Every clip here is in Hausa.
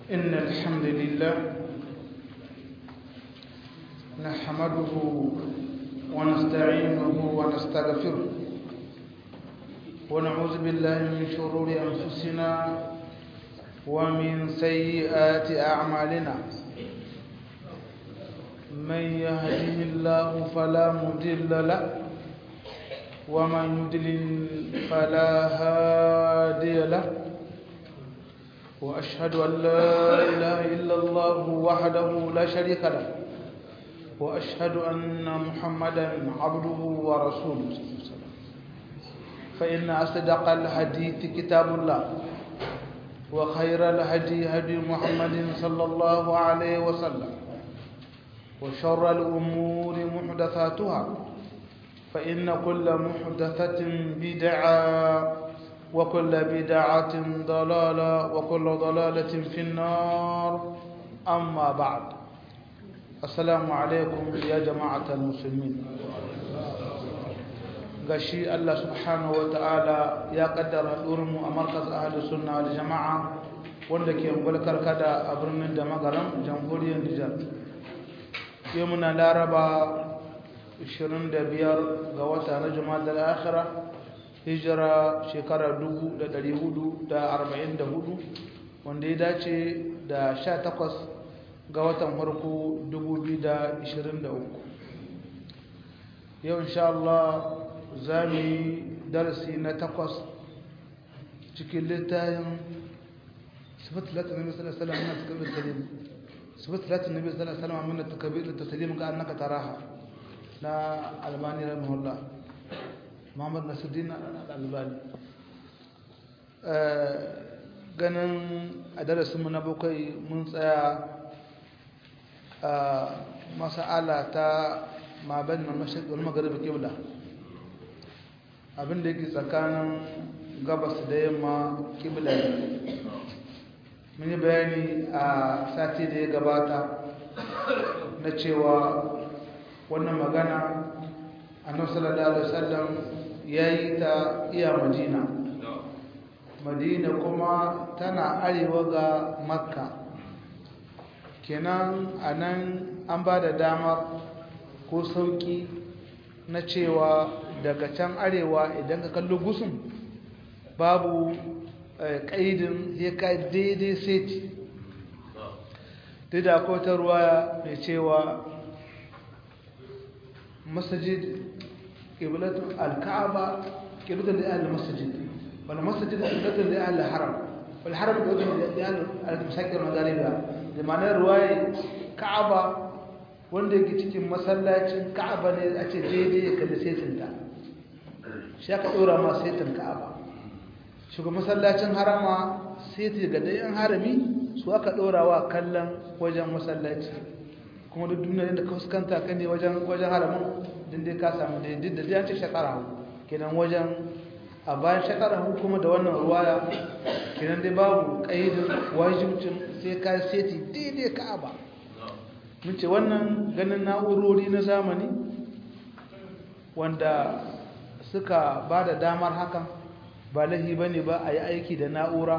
إن الحمد لله نحمده ونستعينه ونستغفره ونعوذ بالله من شرور أنفسنا ومن سيئات أعمالنا من يهده الله فلا مضل له ومن يضلل فلا هادي له وأشهد أن لا إله إلا الله وحده لا شريك له وأشهد أن محمدا عبده ورسوله فإن أصدق الحديث كتاب الله وخير الهدي هدي محمد صلى الله عليه وسلم وشر الأمور محدثاتها فإن كل محدثة بدعة وكل بدعة ضلالة وكل ضلالة في النار أما بعد السلام عليكم يا جماعة المسلمين gashi Allah subhanahu wa ta'ala ya kaddara mu a markaz ahlus sunna wal jama'a wanda ke mulkar kada a birnin da magaram jamhuriyar Nijar yau muna laraba 25 ga wata na jumada al-akhirah hijira shekara 1444 wanda ya dace da 18 ga watan farko 2023 yau insha Allah za mu yi darasi na takwas cikin littayin sifat latin nabi sallallahu alaihi wasallam takabir salim sifat latin nabi sallallahu alaihi wasallam min takabir taslim ka annaka taraha na albani rahimahullah muhammad nasuddin al-albani ganin a darasinmu na bakwai mun tsaya a masa'ala ta maban na mashaƙi wani magariba kibla abinda yake tsakanin gabas da yamma kibla mun yi bayani a sati da ya gabata na cewa wannan magana annabi sallallahu alaihi wasallam yayi ta iya madina madina kuma tana arewa ga makka kenan anan an ba da damar ko sauki na cewa daga can arewa idan ka kallo gusun babu ƙaidin ya ka daidai seti duk da akwai ta ruwa mai cewa masajid ƙiblatun alka'aba ƙiblatun da ahal masajid wani masajid ƙiblatun da ahal haram wani haram ƙiblatun da ahal al-musakir magariba da ma'anar ruwaye ka'aba wanda yake cikin masallacin ka'aba ne a ce daidai ya kalli setinta shi aka ɗora ma setin ka'aba shugaban masallacin harama seti ga dayan harami su aka ɗora wa kallon wajen masallaci kuma duk duniya da ka fuskanta ka ne wajen wajen haramin din dai ka samu da duk da ya ce shakara kenan wajen a bayan shakara kuma da wannan ruwaya kenan dai babu kaidin wajibcin sai ka seti daidai ka'aba mun ce wannan ganin na'urori na zamani wanda suka ba da damar hakan ba lahi ba ne ba a yi aiki da na'ura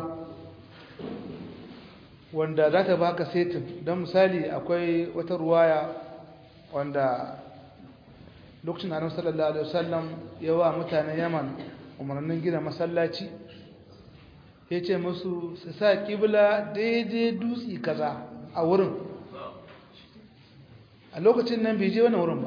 wanda za ta baka setin don misali akwai wata ruwaya wanda lokacin annabi sallallahu alaihi wasallam ya wa mutanen yaman umarnin gina masallaci ya ce musu su sa kibla daidai dutse kaza a wurin a lokacin nan bai je wani wurin ba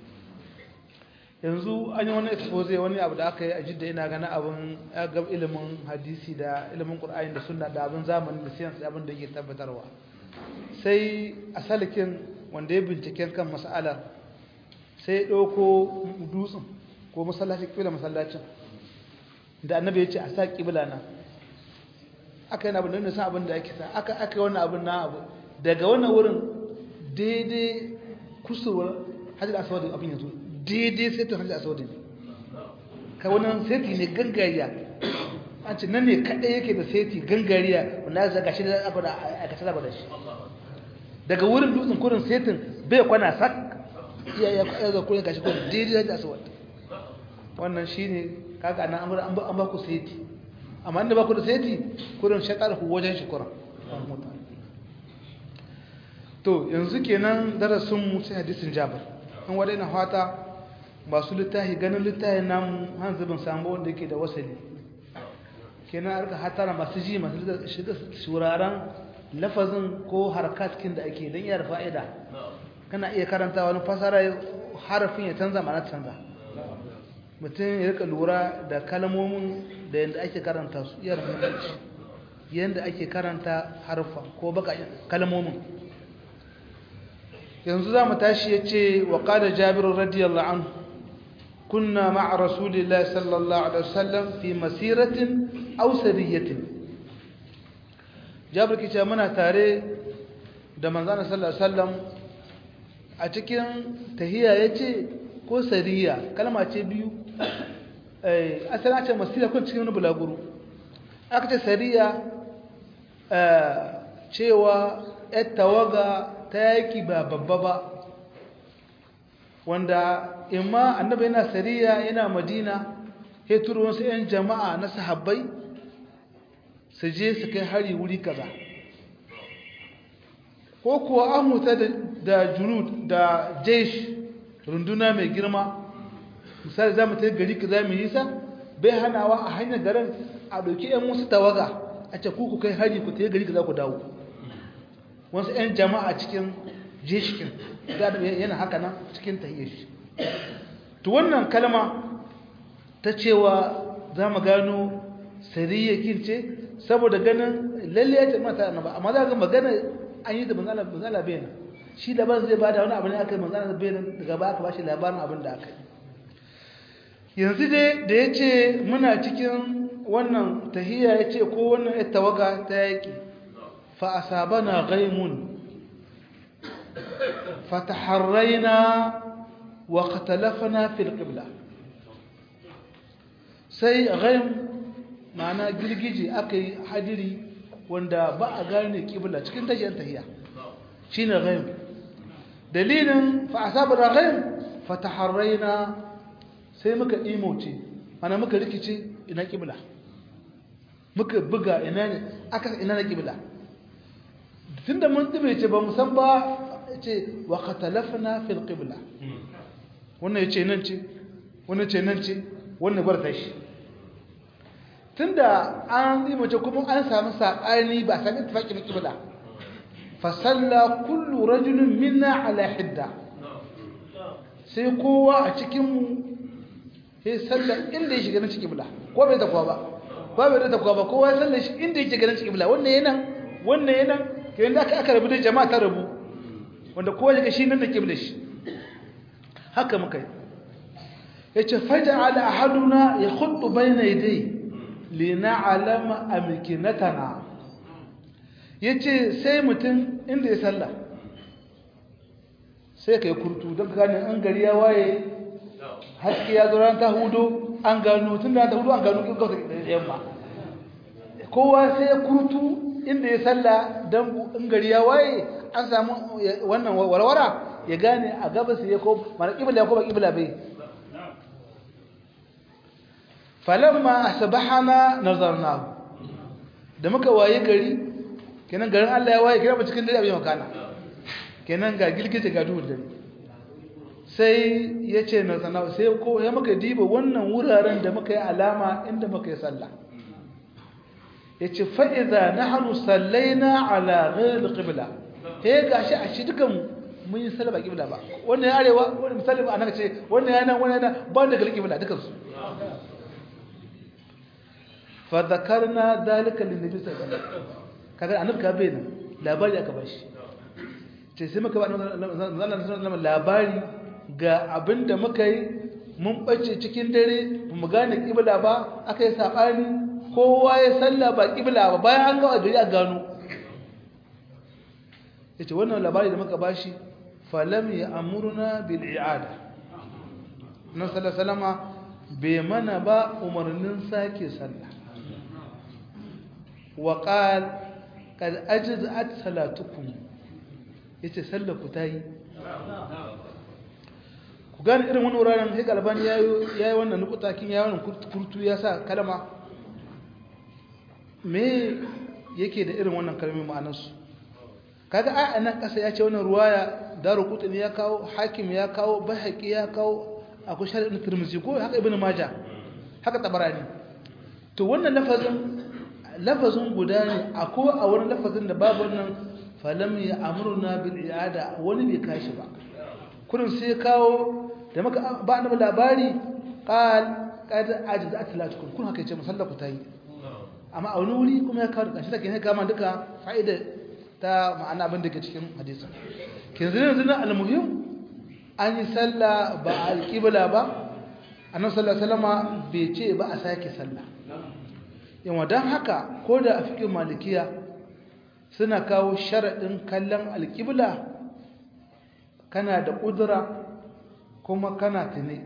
yanzu an yi wani expose wani abu da aka yi a jidda ina gana abin gab ilimin hadisi da ilimin ƙur'ani da sunna da abin zamani da siyansu abin da yake tabbatarwa sai a salikin wanda ya binciken kan mas'alar sai ya ɗauko dutsen ko masallacin ƙibla masallacin da annabi ya ce a sa ƙibla na aka yi abin da nisa abin da ake sa aka aka yi wannan abin na abu daga wannan wurin daidai kusurwar hajji da asawar abin yanzu daidai sai ta hajji asawar ne ka wannan seti ne gangariya an ce nan ne kaɗai yake da seti gangariya wanda ya zaga shi da aka da aikata zaba da shi daga wurin dutsen kurin setin bai kwana sak iya ya kwaɗa ga kurin gashi kurin daidai hajji asawar wannan shi ne kaga nan an ba ku seti amma inda ba ku da seti kurin shakar ku wajen shi kurin to yanzu kenan darasin mu sai hadisin Jabir an wada ina fata masu littafi ganin littafin namu hanzu bin samu wanda yake da wasali kenan arka hatara masu ji masu shiga shuraren lafazin ko harkatkin da ake don iya da fa'ida kana iya karanta wani fasara harafin ya canza mana canza mutum ya rika lura da kalmomin da yadda ake karanta su iya rubuci yadda ake karanta harfa ko baka kalmomin yanzu za mu tashi ya ce wa ƙada jabiru radiyallahu anhu kunna ma'a rasulillahi sallallahu alaihi wasallam fi masiratin aw sariyatin jabir kice muna tare da manzana sallallahu alaihi wasallam a cikin tahiya yace ko sariya kalma ce biyu eh asali ce masira kun cikin wani bulaguro aka ce sariya cewa yar tawaga ta yaki ba babba ba wanda imma annabi yana sariya yana madina ya turo wasu 'yan jama'a na sahabbai su je su kai hari wuri kaza ko kuwa an huta da junud da jesh runduna mai girma misali za mu ta gari kaza mai nisa bai hanawa a hanyar garin a ɗauki 'yan wasu tawaga a ce ku kai hari ku ta gari kaza ku dawo wasu 'yan jama'a cikin jeshkin yana haka nan cikin tahiyyar shi to wannan kalma ta cewa za mu gano sariyyakin ce saboda ganin lalle ya ce mata annaba amma za ga magana an yi da manzala manzala bayan shi labarin zai bada wani abu ne aka yi manzala bayan daga ba aka bashi labarin abin da aka yi yanzu dai da ya ce muna cikin wannan tahiyya ya ce ko wannan ya tawaga ta yaƙi fa asabana ghaimun fataharraina wa qatalafna fil qibla sai ghaim ma'ana girgije aka yi hadiri wanda ba a gane kibla cikin tashiyar tahiya shine ghaim dalilin fa asabana ghaim fataharraina sai muka imoce mana muka rikice ina kibla muka buga ina ne aka ina na kibla tunda mun dube ce ba musan ba ce wa qatalafna fil qibla wannan yace nan ce wannan ce nan ce wannan gwarta shi tunda an yi mace kuma an samu saɓani ba a sami tufaƙi na ƙibla fasalla kullu rajulun minna ala hidda sai kowa a cikinmu sai salla inda ya shiga na cikin ƙibla ko bai takwa ba ba bai da takwa ba kowa ya salla shi inda ya shiga na cikin ƙibla wannan yana wannan yana ke yadda aka aka rabu da jama'a ta rabu wanda kowa ya ga shi nan da ƙibla shi haka muka yi ya ce faja ala ahaduna ya hudu bai na idai lina'alama amkinatana yace sai mutum inda ya salla sai kai kurtu don gane an gari ya waye haske ya zo ran ta hudo an gano tun da ta hudo an gano gauta da yamma kowa sai ya kurtu inda ya salla don in gari ya waye an samu wannan warwara ya gane a gabas ya ko mana kibla ko ba kibla bai falamma asbahana nazarnahu da muka waye gari kenan garin Allah ya waye kira cikin dare abin makana kenan ga gilgije ga duhun dare sai yace nazarnahu sai ko ya muka diba wannan wuraren da muka yi alama inda muka yi sallah yace fa idza nahnu sallaina ala ghayr alqibla he gashi a shi dukan mun yi sallah ba qibla ba wannan arewa wannan misali ba anaka ce wannan yana wannan yana ba da qibla dukan su fadakarna dalika linnabi sallallahu alaihi wasallam kaga annabi ka bayyana labari aka bashi ce sai muka ba annabi labari ga abinda muka yi mun bace cikin dare mu gane kibla ba aka yi sabani kowa ya salla ba kibla ba bayan an ga gari a gano yace wannan labari da muka bashi falam ya amurna bil i'ada nan sallallahu alaihi wasallama bai mana ba umarnin sake sallah وقال قد أجزأت صلاتكم yace sallar ku tayi ku gane irin wani wuraren sai galbani yayi yayi wannan nukutakin yayi wannan kurtu ya sa kalma me yake da irin wannan kalmomi ma'anar su kaga a nan kasa ya ce wannan ruwaya daru qutni ya kawo hakim ya kawo bahaqi ya kawo akwai shari'in tirmidhi ko haka ibnu maja haka tabarani to wannan lafazin lafazin guda ne akwai a wani lafazin da babu wannan falam ya amruna bil i'ada wani bai kashi ba kurin sai kawo da maka ba annabi labari qal qad ajzat salatukum kun haka yace musallaku tayi amma a wani wuri kuma ya kawo da kashi da ke kama duka fa'ida ta ma'ana abin da ke cikin hadisin kin zina zina almuhim an yi sallah ba a alƙibla ba annabi sallallahu alaihi wasallam bai ce ba a sake sallah yawa dan haka ko da a fikin malikiya suna kawo sharadin kallon alƙibla kana da kudura kuma kana tune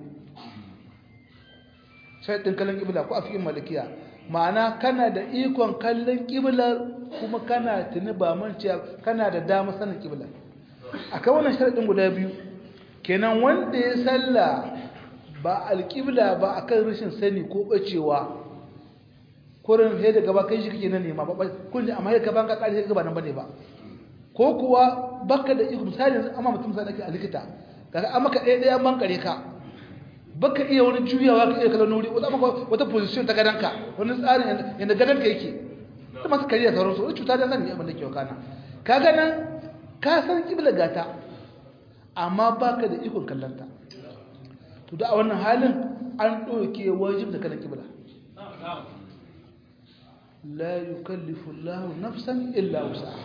sharadin kallon ƙibla ko a fikin malikiya ma'ana kana da ikon kallon ƙiblar kuma kana tuni ba manciya kana da dama sanin ƙiblar akan wannan sharadin guda biyu kenan wanda ya salla ba alƙibla ba akan rashin sani ko bacewa kurin sai daga ba kai shi kake nan nema ba kun ji amma sai ka ban ka kare sai ba nan bane ba ko kuwa baka da iko misali amma mutum sai ake a likita kaga amma ka ɗaya ɗaya ban kare ka baka iya wani juyawa ka iya kallon wuri wata maka wata position ta gadanka wani tsarin yadda gadanka yake ta masu kariya sauran su wani cuta da zan yi abin da ke wakana ka ganan ka san kibla gata amma baka da ikon kallonta to da a wannan halin an ɗauke wajib da kallon kibla la yukallifu Allah nafsan illa wusaha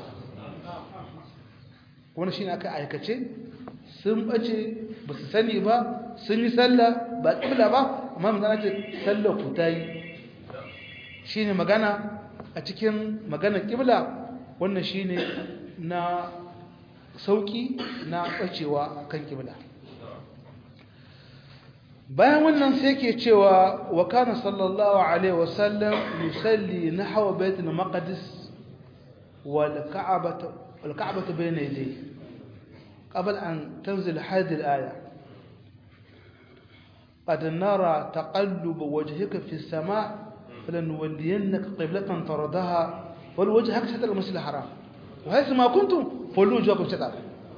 wannan shine aka aikace sun bace ba su sani ba sun yi sallah ba ƙibla ba amma magana ce sallah ku ta yi shi ne magana a cikin maganar ƙibla wannan shi ne na sauƙi na ɓacewa kan ƙibla bayan wannan sai ke cewa wa kana sallallahu alaihi wasallam yusalli nahwa baitul maqdis wal ka'batu wal ka'batu bayna yadayhi قبل أن تنزل هذه الآية قد نرى تقلب وجهك في السماء فلنولينك قبلة ترضها والوجهك شطر المسجد الحرام وحيث ما كنتم فولوا وجوهكم شطر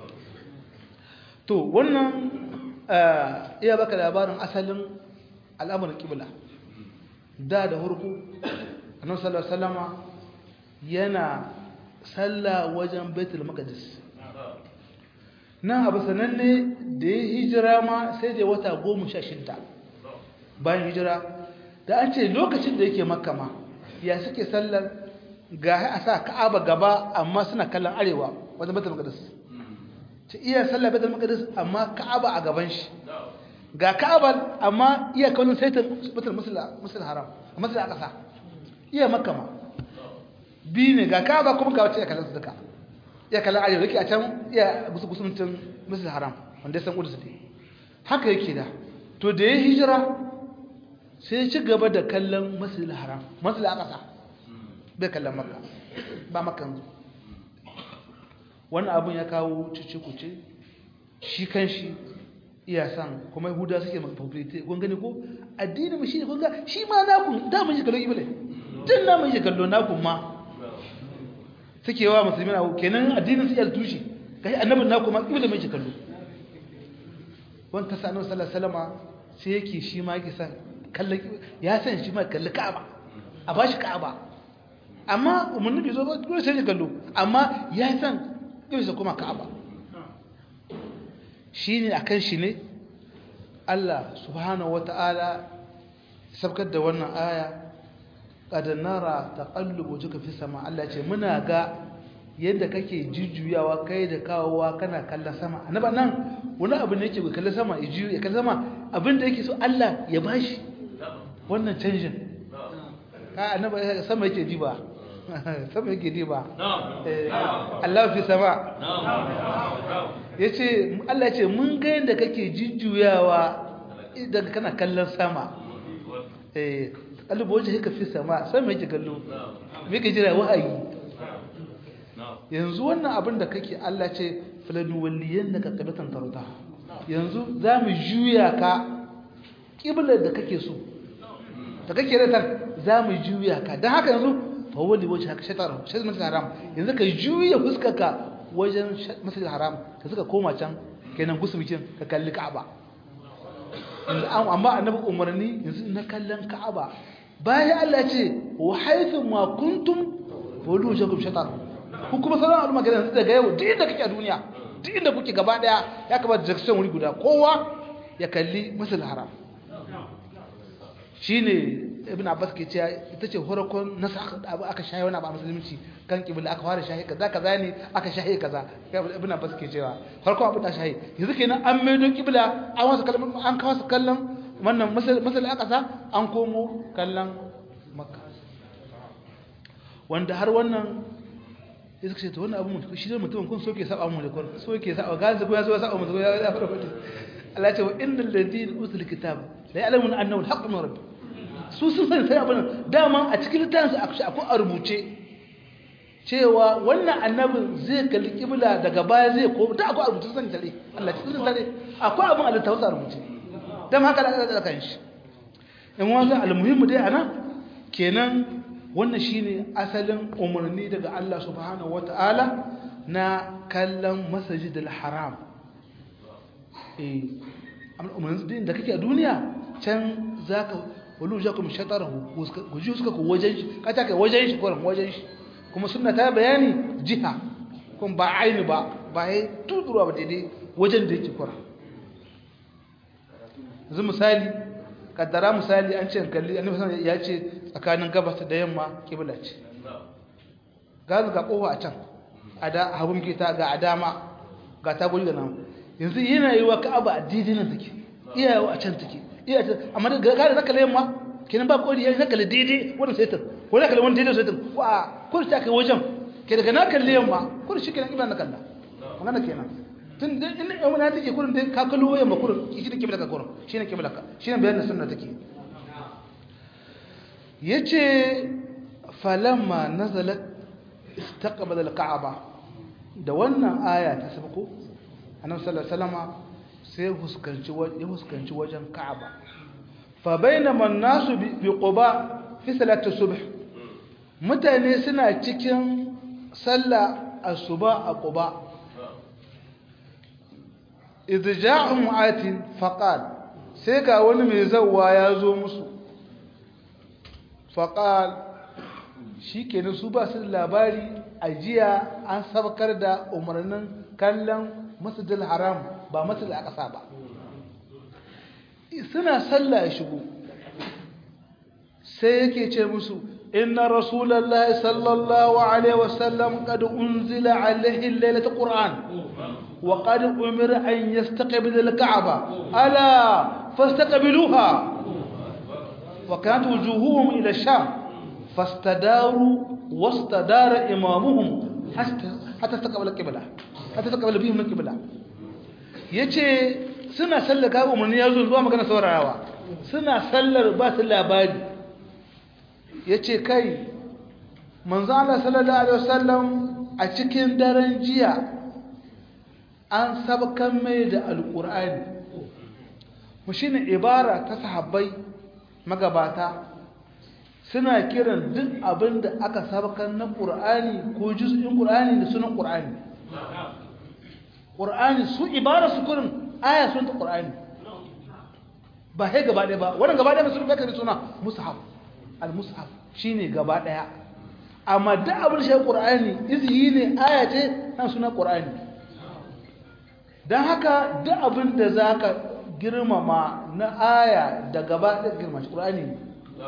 to wannan iya baka labarin asalin al'amuran kibla da da hurku annabi sallallahu alaihi wasallama yana sallah wajen baitul maqdis nan abu sananne da ya hijira ma sai da wata goma sha shida bayan hijira da an ce lokacin da yake makama ya suke sallar ga a sa ka'aba gaba amma suna kallon arewa wajen batul maqdis ta iya sallar batul maqdis amma ka'aba a gaban shi ga ka'aba amma iya kallon saitin batul musul haram a masul aqsa iya makama bi ne ga ka'aba kuma ga wacce ya kallon su duka ya kallon arewa yake a can iya gusugusuncin musul haram wanda ya san kudu su haka yake da to da ya hijira sai ci gaba da kallon musul haram musul aqsa bai kallon makka ba makka wannan abun ya kawo cici-kuce shi kan shi iya san kuma yahuda suke mafafirite kun gani ko addini mu shi ne kun ga shi ma nakun da mun yi kallon ibile tun na mun yi kallon nakun ma suke wa musulmi na kenan addinin su yal tushe kai annabin nakun ma ibile mun yi kallo wanda sa annabi sallallahu alaihi wasallam sai yake shi ma yake san kallon ya san shi ma kalli ka'aba a bashi ka'aba amma umarni bai zo ba dole sai ya kallo amma ya san yau sai kuma ka'aba shi ne a kan shi ne Allah subhanahu wata'ala sabkar da wannan aya ƙadanara ta ƙallubo jika fi sama Allah ce muna ga yadda kake jujjuyawa kai da kawowa kana kallon sama annaba nan wani abu ne yake kallon sama ya juyu ya kallon sama abin da yake so Allah ya bashi wannan canjin ka annaba sama yake ji ba sama yake ji ba Allah fi sama ya ce Allah ce mun ga yadda kake jujjuyawa idan kana kallon sama ƙalubo wajen haka fi sama sama yake kallo me ka jira wa'ayi yanzu wannan abin da kake Allah ce filanuwalliyan da ka ƙabatan tarauta yanzu za mu juya ka ƙiblar da kake so da kake ratar za mu juya ka don haka yanzu fawali wace haka shatar shatar haram yanzu ka juya fuskarka wajen masjid haram ka suka koma can kenan gusumcin ka kalli ka'aba amma annabi umarni yanzu na kallon ka'aba bayan Allah ce wa haythu ma kuntum wadu jakum shatar ku kuma sauran al'umma ga yanzu daga yau duk inda kake a duniya duk inda kuke gaba daya ya kamata jackson wuri guda kowa ya kalli masjid haram shine ibn abbas ke cewa ita ce horakon nasa abu aka shaye wani abu a musulunci kan kibla aka fara shaye kaza kaza ne aka shaye kaza ibn abbas ke cewa farko abu da shaye yanzu kenan an maido kibla an wasu kallon an kawo su kallon wannan masal aqsa an komo kallon makka wanda har wannan ya suka ce to wannan abu mutum shi ne mutum kun soke saba mu da kun soke saba gazi ko ya so saba mu ya fara fadi Allah ya ce wa innal ladina utul kitab la ya'lamuna annahu al-haqqu min rabbih su sun sani sai abin dama a cikin littafinsu akwai a rubuce cewa wannan annabin zai kalli kibla daga baya zai ko da akwai a rubuce sani tare Allah cikin sani akwai abin a littafinsu a rubuce dan haka da aka kan shi in wanda almuhimmu dai ana kenan wannan shine asalin umarni daga Allah subhanahu wataala na kallon masajidil haram eh amma umarni da kake a duniya can zaka wani jakum shatarahu ku ji suka ku wajen shi kata kai wajen shi kuran wajen shi kuma sunna ta bayani jiha kuma ba aini ba ba ya tudurwa ba daidai wajen da yake kuran yanzu misali kaddara misali an ce kalli annabi sallallahu ya ce tsakanin gabas da yamma kibla ce gazu ga kofa a can a da hagun kita ga adama ga tagoli da nan yanzu yana yi wa ka'aba a daidai nan take iyayewa a can take iya ta amma da gare zaka le yamma kenan ba kodi yayi zaka le daidai wannan saitin ko zaka le wannan daidai saitin ko a ko ta kai wajen ke daga na kalle yamma ko shi kenan ibana kalla magana kenan tun da in yamma na take kurin dai ka kallo yamma kurin shi ne kibla ka kurin shine kibla ka shine bayanin sunna take yace falamma nazalat istaqbala al-ka'aba da wannan aya ta sabko annabi sallallahu alaihi wasallama sai huskanci ya huskanci wajen Ka'aba fa bainama an-nasu bi Quba fi salati subh mutane suna cikin sallah asuba a Quba idh ja'ahum atin faqal sai ga wani mai zawwa ya zo musu faqal shikenan su ba su labari ajiya an sabkar da umarnin kallon masjidil haram ba masjidil aqsa ba suna sallah ya shigo sai yake ce musu inna rasulullahi sallallahu alaihi wasallam qad unzila alaihi lailatul qur'an wa qad umira an yastaqbil al-ka'ba ala fastaqbiluha wa kanat wujuhuhum ila sham fastadaru wastadara imamuhum hatta istaqbala qibla hatta istaqbala bihim qibla yace suna sallar ka umarni ya zo zuwa magana saurayawa suna sallar ba su labari yace kai manzo Allah sallallahu alaihi wasallam a cikin daren jiya an sabkan mai da alqur'ani mu shine ibara ta sahabbai magabata suna kiran duk abin da aka sabkan na ƙur'ani ko juz'in ƙur'ani da sunan ƙur'ani ƙur'ani su ibara su kurin aya sun ta ƙur'ani ba hai gaba ɗaya ba wannan gaba ɗaya ba su rufe da suna mushaf al-mushaf shine gaba ɗaya amma duk abin da shi ƙur'ani izihi ne aya ce na sunan ƙur'ani don haka duk abin da za ka girmama na aya da gaba ɗaya girma shi ƙur'ani ne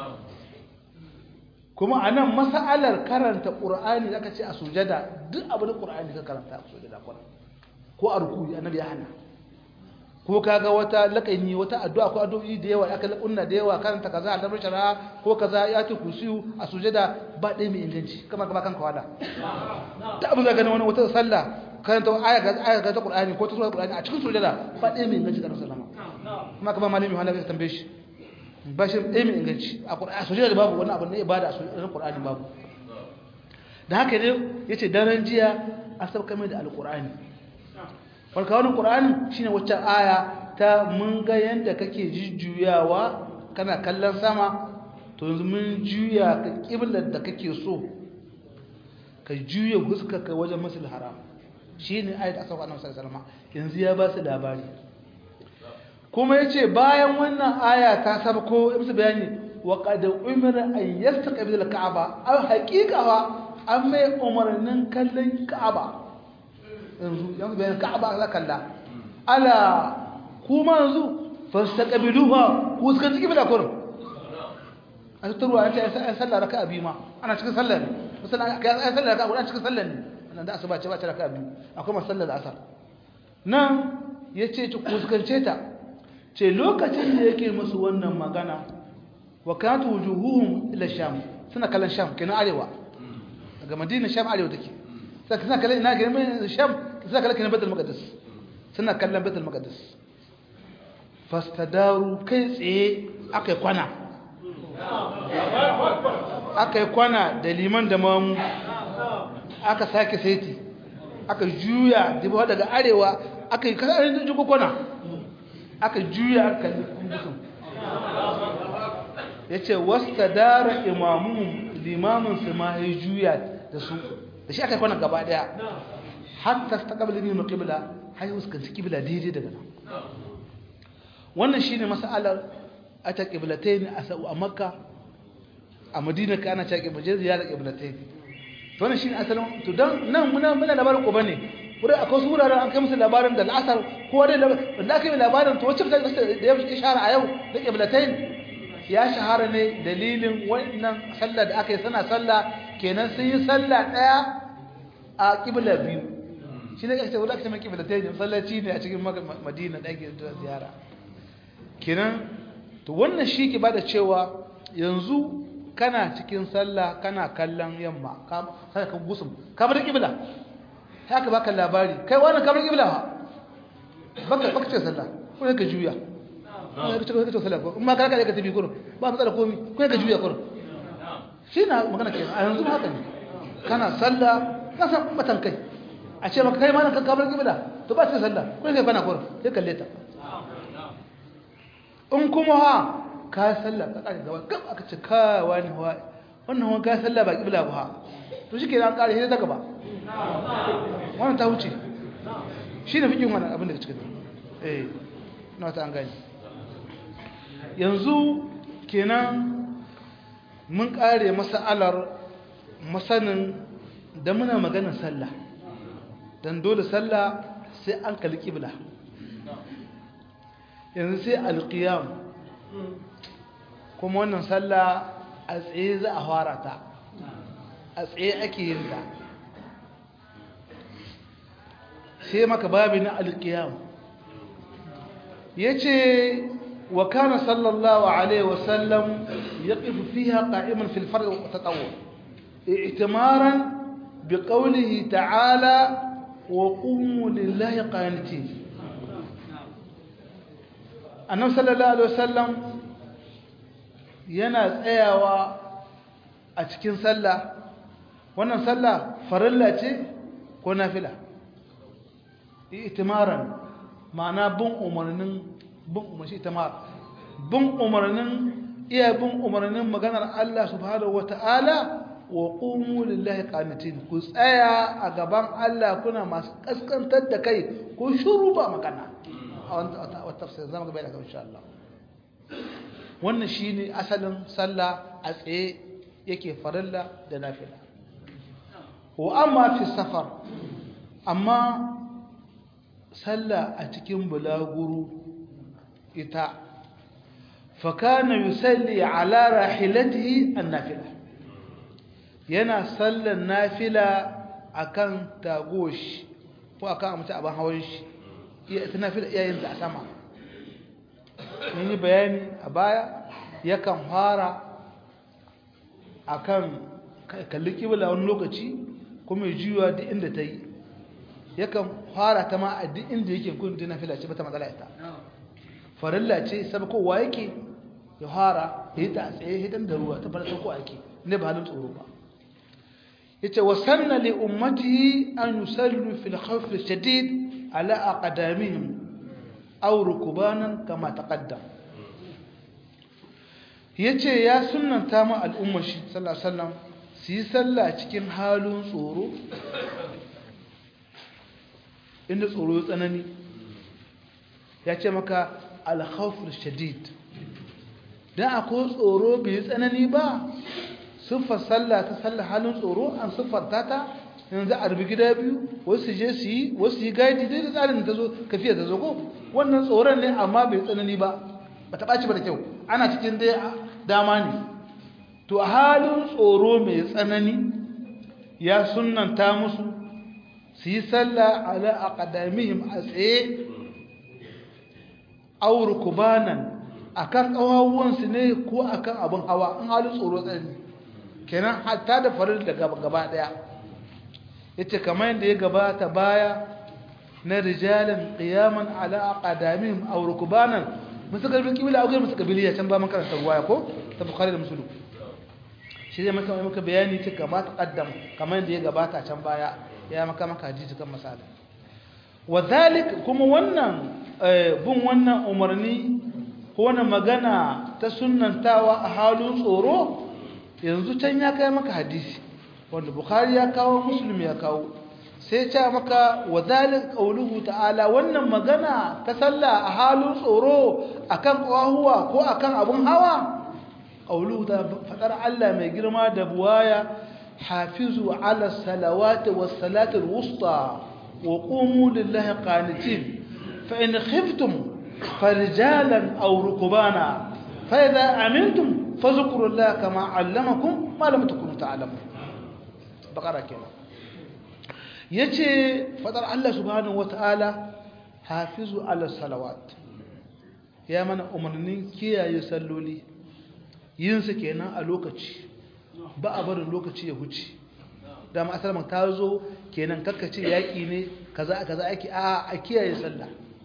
kuma a nan masa'alar karanta ƙur'ani aka ce a sujada duk abu da ƙur'ani ka karanta a sujada ko a rukuni annabi ya hana ko kaga wata laƙani wata addu'a ko addu'o'i da yawa aka laƙunna da yawa karanta kaza a dabar shara ko kaza ya ce kusiyu a sujada ba ɗaya mai inganci kamar kama kanka wada da abu zaga wani wata sallah karanta aya ga aya ga ta ƙur'ani ko ta sura ƙur'ani a cikin sujada ba ɗaya mai inganci da sallama kuma kama malami wanda ka tambaye shi ba shi ɗaya mai inganci a ƙur'ani sojira da babu wani abu na ibada a sojira ƙur'ani babu da haka ne ya ce daren jiya an sauka mai da alƙur'ani farka wani ƙur'ani shi ne wacce aya ta mun ga yadda kake jujjuyawa kana kallon sama to yanzu mun juya ka ƙiblar da kake so ka juya huskaka wajen masul haram shine ayat aka sauka annabi sallallahu alaihi wasallam yanzu ya ba su labari kuma yace bayan wannan aya ta sabko musu bayani wa qad umira an yastaqbil al-ka'aba aw haqiqawa an mai umarnin kallon ka'aba yanzu yanzu bayan ka'aba za kalla ala kuma yanzu fastaqbiluha ku suka ciki bila kurum a tattarwa an ce an sallah raka'a biyu ma ana cikin sallah ne musamman an sallah raka'a guda cikin sallah ne nan da asuba ce ba ta raka'a biyu akwai masallar asar nan yace ku fuskance ta ce lokacin da yake musu wannan magana wa kanat wujuhuhum ila sham suna kallon sham kenan arewa daga madina sham arewa take sai suna kallon ina ga sham suna kallon kenan baitul maqdis suna kallon baitul maqdis fastadaru kai tsaye akai kwana akai kwana da liman da mamu aka sake saiti aka juya dibo daga arewa aka yi kasar da juko kwana aka juya aka kalli kumbusun ya ce wasta dara imamun limamin su ma ya juya da su da shi aka yi kwana gaba daya hatta ta kabili ne na kibla har yi fuskanci kibla daidai daga nan wannan shi ne masalar a ta kiblatai ne a sa'u a makka a madina ka ana ta kiblatai ziyarar kiblatai to wannan shi ne asalin to don nan muna muna labarin ko bane wurin akwai su wuraren an kai musu labarin da al'asar ko dai da aka yi labarin to wacce da ya shahara a yau da kiblatai ya shahara ne dalilin wannan sallah da aka yi sana sallah kenan sun yi sallah daya a kibla biyu shi ne ake wurin aka ce mai kiblatai ne sallaci ne a cikin madina da ake zuwa ziyara kenan to wannan shi ke bada cewa yanzu kana cikin sallah kana kallon yamma sai ka gusum kamar kibla haka baka labari kai wannan kamar kibla ha baka baka ce sallah ko ka juya ko ka ce ka ce sallah ko amma ka ka tafi gurin ba matsala komai ko ka juya gurin shi na magana kenan a yanzu haka ne kana sallah ka san batan kai a ce maka kai ma nan kamar kibla to ba ce sallah ko kai bana gurin sai kalle ta in kuma ha ka sallah ka kare gaba gab aka ce ka wani wa wannan wani ka sallah ba kibla ba to shi ke an kare sai ta gaba wannan ta wuce shi ne fikin wannan abin da cikin eh na wata an gani yanzu kenan mun kare mas'alar masanin da muna maganar sallah dan dole sallah sai an kalli kibla yanzu sai alqiyam kuma wannan sallah a tsaye za a fara ta a tsaye ake yin ta sai maka babi na alkiyam ya ce wa kana sallallahu alaihi wasallam ya ƙifu fiha ƙa'iman filfar ta tsawo itimaran bi ƙaunihi ta'ala wa ƙunmu lillahi ƙaniti annan sallallahu alaihi wasallam yana tsayawa a cikin sallah wannan sallah farilla ce ko nafila itimaran ma'ana bin umarnin bin umarni itimar bin umarnin iya bin umarnin maganar Allah subhanahu wata'ala wa qumu lillahi qanitin ku tsaya a gaban Allah kuna masu kaskantar da kai ko shuru ba magana a wannan tafsir zamu ga bayan insha Allah wannan shine asalin sallah a tsaye yake farilla da nafila wa amma fi safar amma sallah a cikin bulaguru ita fakana yusalli ala rahilatihi annafila yana sallan nafila akan tagoshi ko akan amince abin hawan shi iya ita nafila iyayen da a sama mun yi bayani a baya yakan fara akan kalli kibla wani lokaci kuma ya juya duk inda ta yi yakan fara ta ma a duk inda yake kun dina fila ce bata matsala ita farilla ce sabkowa yake ya fara ya yi ta a tsaye hidan da ruwa ta fara sauko ake ne ba halin tsoro ba yace wa sanna li ummatihi an yusallu fil khawf shadid ala aqdamihim aw rukbanan kama taqaddam yace ya sunnanta ma al'ummar shi sallallahu alaihi wasallam su yi sallah cikin halin tsoro inda tsoro ya tsanani ya ce maka alkhawful shadid dan akwai tsoro bai tsanani ba siffar sallah ta sallah halin tsoro an siffarta ta yanzu a rubi gida biyu wasu je su yi wasu yi gaidi dai da tsarin da ta zo kafiya ta zo ko wannan tsoron ne amma bai tsanani ba ba ta ɓaci ba da kyau ana cikin dai dama ne to a halin tsoro mai tsanani ya sunanta musu su yi sallah ala aqdamihim a tsaye aw rukbanan akan kawawuwansu ne ko akan abin hawa in halin tsoro tsanani kenan hatta da farin da gaba daya yace kamar yadda ya gabata baya na rijalan qiyaman ala aqdamihim aw rukbanan musu galbi kibila a musu kabiliya can ba man karanta ruwaya ko ta bukhari da muslim shi zai maka maka bayani ta kama ta kaddam kamar yadda ya gabata can baya ya maka maka hadisi kan misali wa zalik kuma wannan bin wannan umarni ko wannan magana ta sunnantawa a halin tsoro yanzu can ya kai maka hadisi wanda bukhari ya kawo muslim ya kawo sai ce maka wa zalik qauluhu ta'ala wannan magana ta sallah a halin tsoro akan kwahuwa ko akan abun hawa qauluhu ta fadar Allah mai girma da buwaya hafizu ala salawati was salati al-wusta wa qumu lillahi qanitin fa in khiftum فرجالا أو ركبانا فإذا أمنتم فذكروا الله كما علمكم ما لم تكونوا تعلمون بقرة كده yace fadar Allah subhanahu wataala hafizu ala salawat ya mana umarnin kiyaye salloli yin su kenan a lokaci ba a barin lokaci ya huce da ma asalman ta zo kenan kakkace yaki ne kaza kaza ake a a kiyaye sallah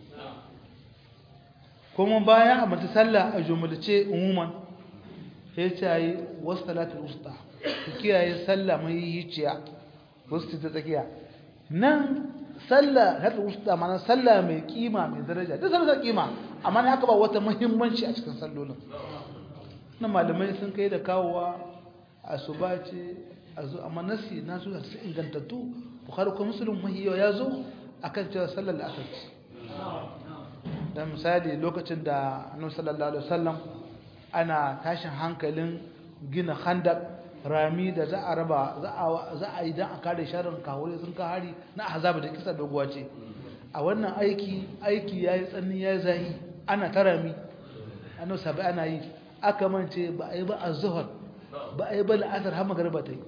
kuma bayan a mata sallah a jumlace umuman sai ta yi wasu talatin usta ku kiyaye sallah mai yiciya wasu ta tsakiya nan sallah talatin usta mana sallah mai kima mai daraja duk sallah kima amma ne aka ba wata muhimmanci a cikin sallolin na malamai sun kai da kawowa a su ba ce a zo amma nasi na su su ingantattu bukhari ko muslim mahiyo ya zo akan cewa sallar asar ce dan misali lokacin da annabi sallallahu alaihi wasallam ana tashin hankalin gina khandak rami da za a raba za a za a yi dan a kare sharrin kawure sun ka hari na azaba da kisa doguwa ce a wannan aiki aiki yayi tsanni yayi zahi ana tarami annabi sabai ana yi aka mance ba a yi ba az-zuhr ba a yi ba al-asr har magriba ta yi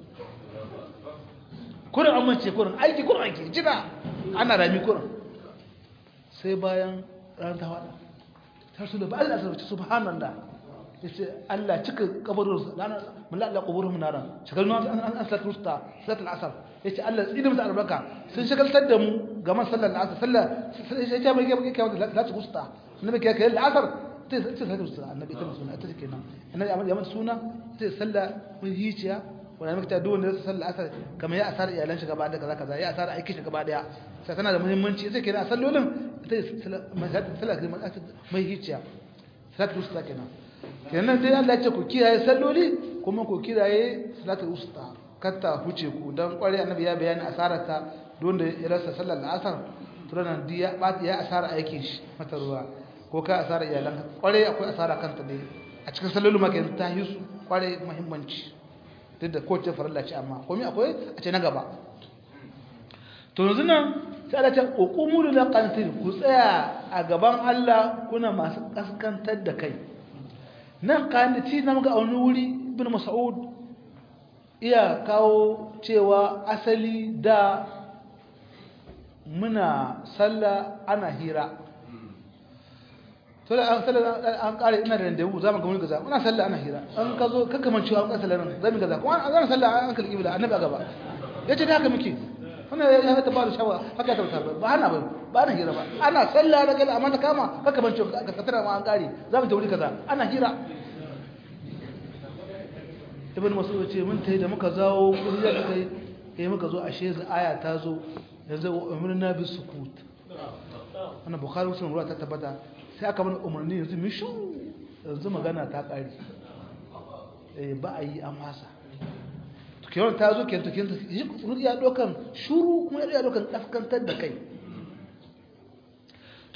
kurin an mance kurin aiki kurin aiki jira ana rami kurin sai bayan ranar ta faɗa ta su da ba Allah sarrafa subhanallah ya ce Allah cika kabarin ranar mulalla kabarin mu naran shagalnu an an salatu ta salatu al-asr ya ce Allah tsinin musu albarka sun shagaltar da mu ga man sallar al-asr sallar sai ta mai kai kai salatu usta annabi kai kai al-asr sai sai salatu usta annabi ta suna ta kenan annabi ya mata suna sai sallah mun hiciya wanda muka ta duwanda zai sallar asar kamar ya asara iyalan shi gaba da kaza kaza ya asara aikin shi gaba daya sai tana da muhimmanci sai kenan sallolin sallar mai hiciya salatul usta kenan kenan dai Allah ya ce ku kiyaye salloli kuma ku kiyaye salatul usta katta huce ku dan kware annabi ya bayani asararta don da ya rasa sallar asar tunanan diya ba ya asara aikin shi mata ruwa ko ka asara iyalan kware akwai asara kanta ne a cikin sallolin ma kenan ta yi su kware muhimmanci duk da kowace farilla ce amma komai akwai a ce na gaba to yanzu nan sai Allah ta uqumu lil qantin ku tsaya a gaban Allah kuna masu kaskantar da kai nan qanti na muga wani wuri ibn mas'ud iya kawo cewa asali da muna sallah ana hira to da an sallah an kare ina da randewu za mu ga wani gaza muna sallah ana hira an ka zo kakka man cewa an ka sallah nan za mu gaza kuma an zan sallah an kalli ibla annabi a gaba yace da haka muke wannan ya ta ba da shawa haka ta ta ba ana ba ba ana hira ba ana sallah da gala amma ta kama kakka man cewa ka tsara ma an kare za mu ta wuri kaza ana hira ibn mas'ud ce mun tayi da muka zawo kuri da kai eh muka zo ashe aya ta zo yanzu umarna bi sukut wannan bukhari muslim ruwa ta tabbata sai aka mana umarni yanzu mishu yanzu magana ta ƙari ba a yi an masa tukewar ta zo kenta kenta ya ɗaukan shuru kuma ya ɗaukan ƙaskantar da kai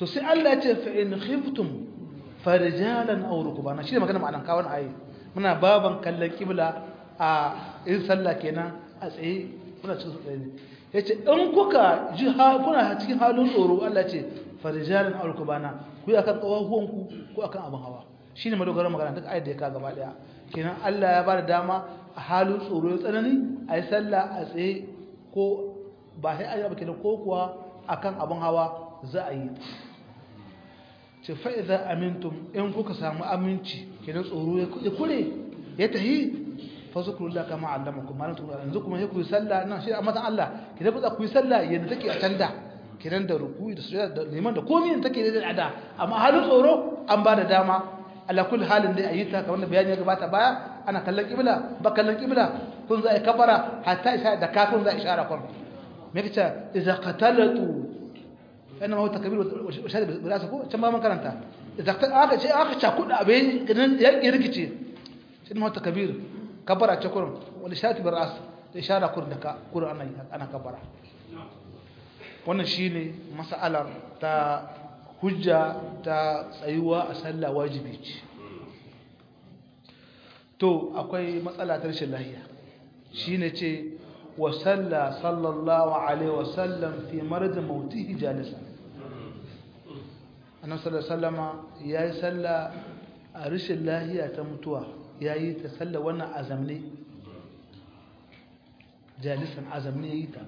to sai Allah ya ce fa in khiftum farijalan aw rukbana shi ne magana ma'anan kawon ayi muna baban kallon kibla a in sallah kenan a tsaye kuna cikin tsaye ne yace in kuka ji kuna cikin halin tsoro Allah ce farijalan aw rukbana ku yi akan kawahuwan ku ko akan abin hawa shine madogaran magana duk ayat da ya ka gaba daya kenan Allah ya ba da dama a halin tsoro ya tsanani a yi sallah a tsaye ko ba sai a yi kenan ko kuwa akan abin hawa za a yi ce fa'iza amintum in kuka samu aminci kenan tsoro ya kure ya tahi fasukurullah kama allama kuma malam tukuru yanzu kuma ya kuyi sallah nan shi a matan Allah ki dafa ku yi sallah yadda take a can da kenan da rukuyi da sujada da liman da komai da take da ada amma halin tsoro an ba da dama ala kulli halin dai ayi ta kamar da bayani ya gabata baya ana kallon kibla ba kallon kibla kun za a kabara hatta isha da kafin za a ishara kun me kace idza qatalatu kana ma takbir wa shahada bi rasu ko can ba man karanta idza aka ce aka ca kuda abin gidan ya rikice shi ma takbir kabara ce kurun wal shahada bi ras da ishara kur da ka kur ana ana kabara wannan shine mas'alar ta hujja ta tsayuwa a sallah wajibi ce to akwai matsala ta rashin lahiya shine ce wa salla sallallahu alaihi wasallam fi marad mautihi jalisa annabi sallallahu alaihi wasallama yayi salla a rashin lahiya ta mutuwa yayi ta salla wannan azamne jalisan azamne yayi ta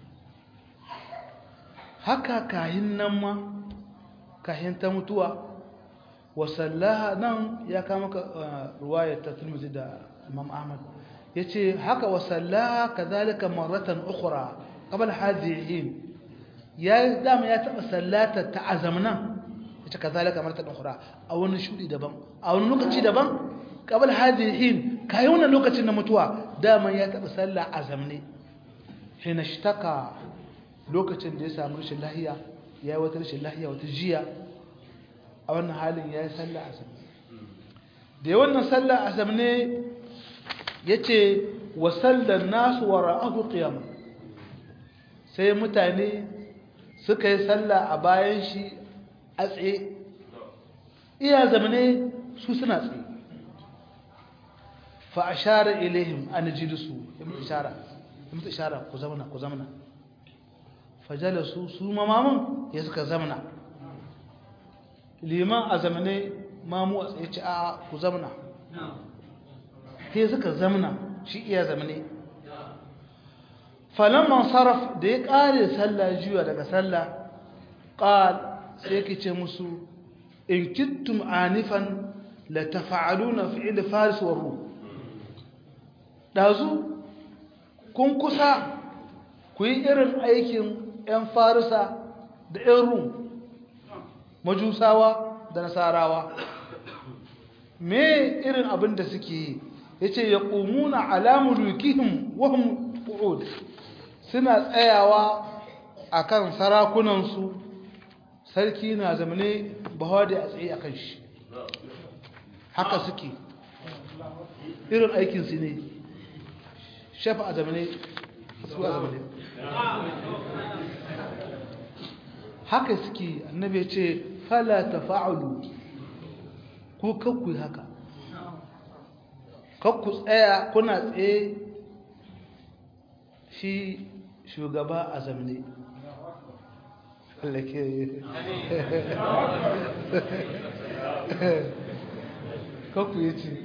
haka kahin nan ma kahin ta mutuwa wasallaha nan ya kama ka ruwayar ta turmuzi da imam ahmad ya ce haka wasallaha ka zalika maratan ukura kabal hazihin ya dama ya taɓa sallata ta azamnan ya ce ka zalika maratan ukura a wani shudi daban a wani lokaci daban kabal hazihin kayi wannan lokacin na mutuwa dama ya taɓa salla azamne hina shtaka lokacin da ya samu rashin lahiya ya yi wata rashin lahiya wata jiya a wannan halin ya yi sallah asam da ya wannan sallah asam ne ya ce wa sallar nasu wa ra'ahu qiyam sai mutane suka yi sallah a bayan shi a tsaye iya zamane su suna tsaye fa ashara ilaihim an jilisu ya mutu ishara ya mutu ishara ku zamana ku zamana fajalasu su mamamun ya suka zamana liman a zamane mamu a tsaye ci a ku zamana sai suka zamana shi iya zamane falamman sarraf da ya ƙare sallah juya daga sallah ƙal sai ke ce musu in kittum anifan la tafa'aluna fi'il faris wa ruh dazu kun kusa ku yi irin aikin 'yan farisa da 'yan rum majusawa da nasarawa me irin abin da suke yi ya ce ya ƙumuna alamulukihim wahum ƙu'ud suna tsayawa a kan sarakunansu sarki na zamane bawa da a tsaye a kan shi haka suke irin aikinsu ne shafa a zamane su a zamane haka suke annabi ce fala tafa'alu ko kakku haka kakku tsaya kuna tsaye shi shugaba a zamne kakku ya ce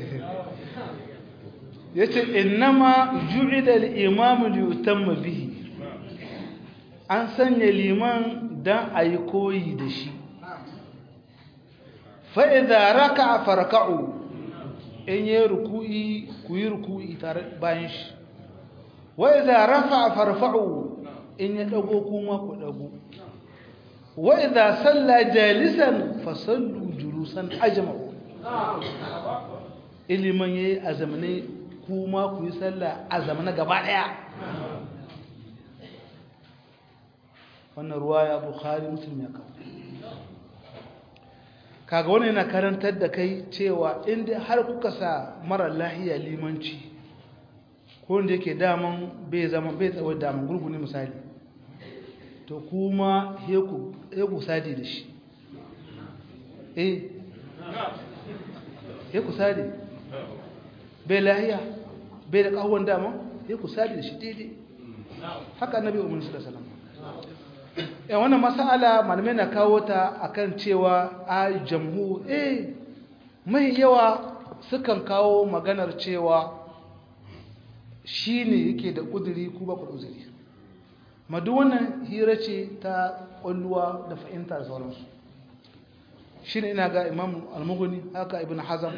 ya ce innama ju'ida al'imamu liyutamma bihi an sanya liman don a yi koyi da shi fa'iza raka a farka'u in yi ruku'i ku yi ruku'i tare bayan shi wa'iza rafa a farfa'u in ya ɗago kuma ku ɗago wa'iza salla jalisan fasallu julusan ajma'u iliman ya yi azamne kuma ku yi salla azamne gaba ɗaya wannan ruwa ya bukhari muslim ya kawo kaga wani yana karantar da kai cewa inda har kuka sa mara lahiya limanci ko wanda yake daman bai zama bai tsawo daman gurguni misali to kuma heku sadi da shi eh ya ku sadi bai lahiya bai da kawon dama ya ku sadi da shi daidai haka annabi umar su da salama yan wannan masala malamai na kawo ta akan cewa a jamhu eh mai yawa sukan kawo maganar cewa shi ne yake da ƙuduri ku ba ku uzuri madu wannan hira ce ta ƙwalluwa da fahimta da sauransu shi ne ina ga imam almuguni haka ibn hazam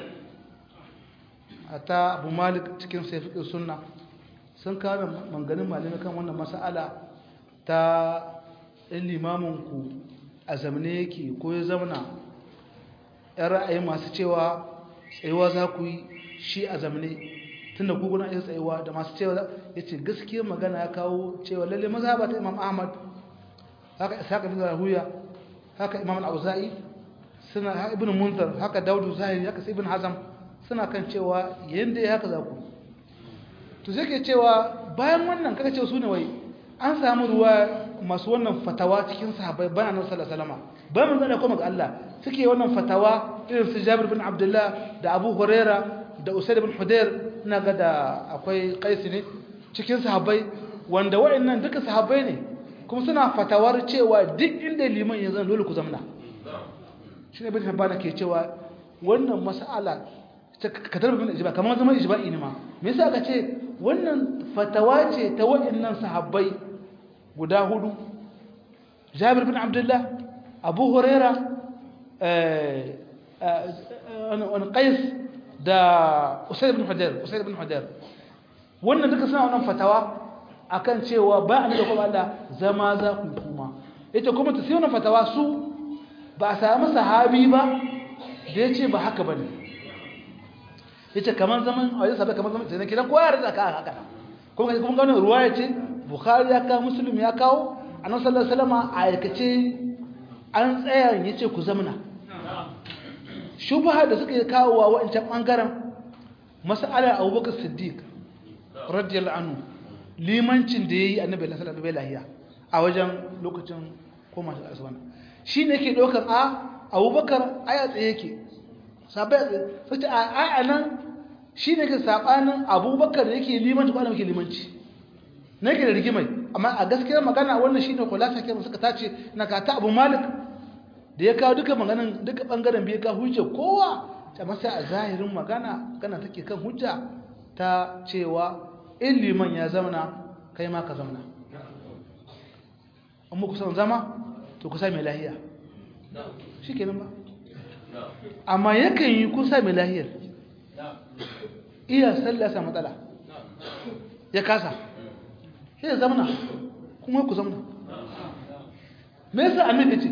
a ta abu malik cikin saifiƙin sunna sun kawo manganin malami kan wannan masa'ala ta ɗin limaminku a zamane yake ko ya zamana ‘yan ra'ayi masu cewa tsayuwa za ku yi shi a zamane tun da guguna iya tsayuwa da masu cewa ya ce gaskiyar magana ya kawo cewa lalle maza ba ta imam ahmad haka isaka bin rahuya haka imam al-auza'i suna haka ibn munzar haka daudu zahiri haka sai ibn hazam suna kan cewa yanda ya haka za ku to sai ke cewa bayan wannan kaga cewa su ne wai an samu ruwa masu wannan fatawa cikin sahabbai bayan annabi sallallahu alaihi wasallam bayan manzo Allah kuma ga Allah suke wannan fatawa irin su Jabir bin Abdullah da Abu Huraira da Usaid bin Hudair ina ga da akwai Qais ne cikin sahabbai wanda waɗannan duka sahabbai ne kuma suna fatawar cewa duk inda liman ya zan dole ku zamna shi ne bin Habbana ke cewa wannan mas'ala ka tarbi bin ijba kamar zaman ijba'i ne ma me yasa aka ce wannan fatawa ce ta waɗannan sahabbai guda hudu Jabir bin Abdullah Abu Huraira wani Qais da Usaid bin Hudair Usaid bin Hudair wannan duka suna wannan fatawa akan cewa ba a da kuma Allah zama za ku kuma yace kuma ta sai wannan fatawa su ba a samu sahabi ba da yace ba haka bane yace kaman zaman a yasa kaman zaman sai kidan kowa ya rida ka haka kuma kuma ga wannan ruwaya ce Bukhari ya kawo Muslim ya kawo Annabi sallallahu alaihi wasallam a aikace an tsaya yace ku zamna shubha da suka kawo wa wancan bangaren mas'alar Abubakar Siddiq radiyallahu anhu limancin da yayi Annabi sallallahu alaihi wasallam a wajen lokacin koma shi asuban shine yake daukar a Abubakar aya tsaye yake sabai sai a a nan shine ke sabanin Abubakar da yake limanci ko yake limanci ne ke da rigimai amma a gaskiyar magana wannan shine kulasa ke suka tace na ka ta Abu Malik da ya kawo duka maganan duka bangaren biyu ka hujja kowa ta masa a zahirin magana kana take kan hujja ta cewa in liman ya zauna kai ma ka zauna amma ku san zama to ku sa mai lahiya shikenan ba amma yakan yi kusa mai lahiyar iya sallasa matsala ya kasa sai ya zamana kuma ku zamana me yasa annabi ce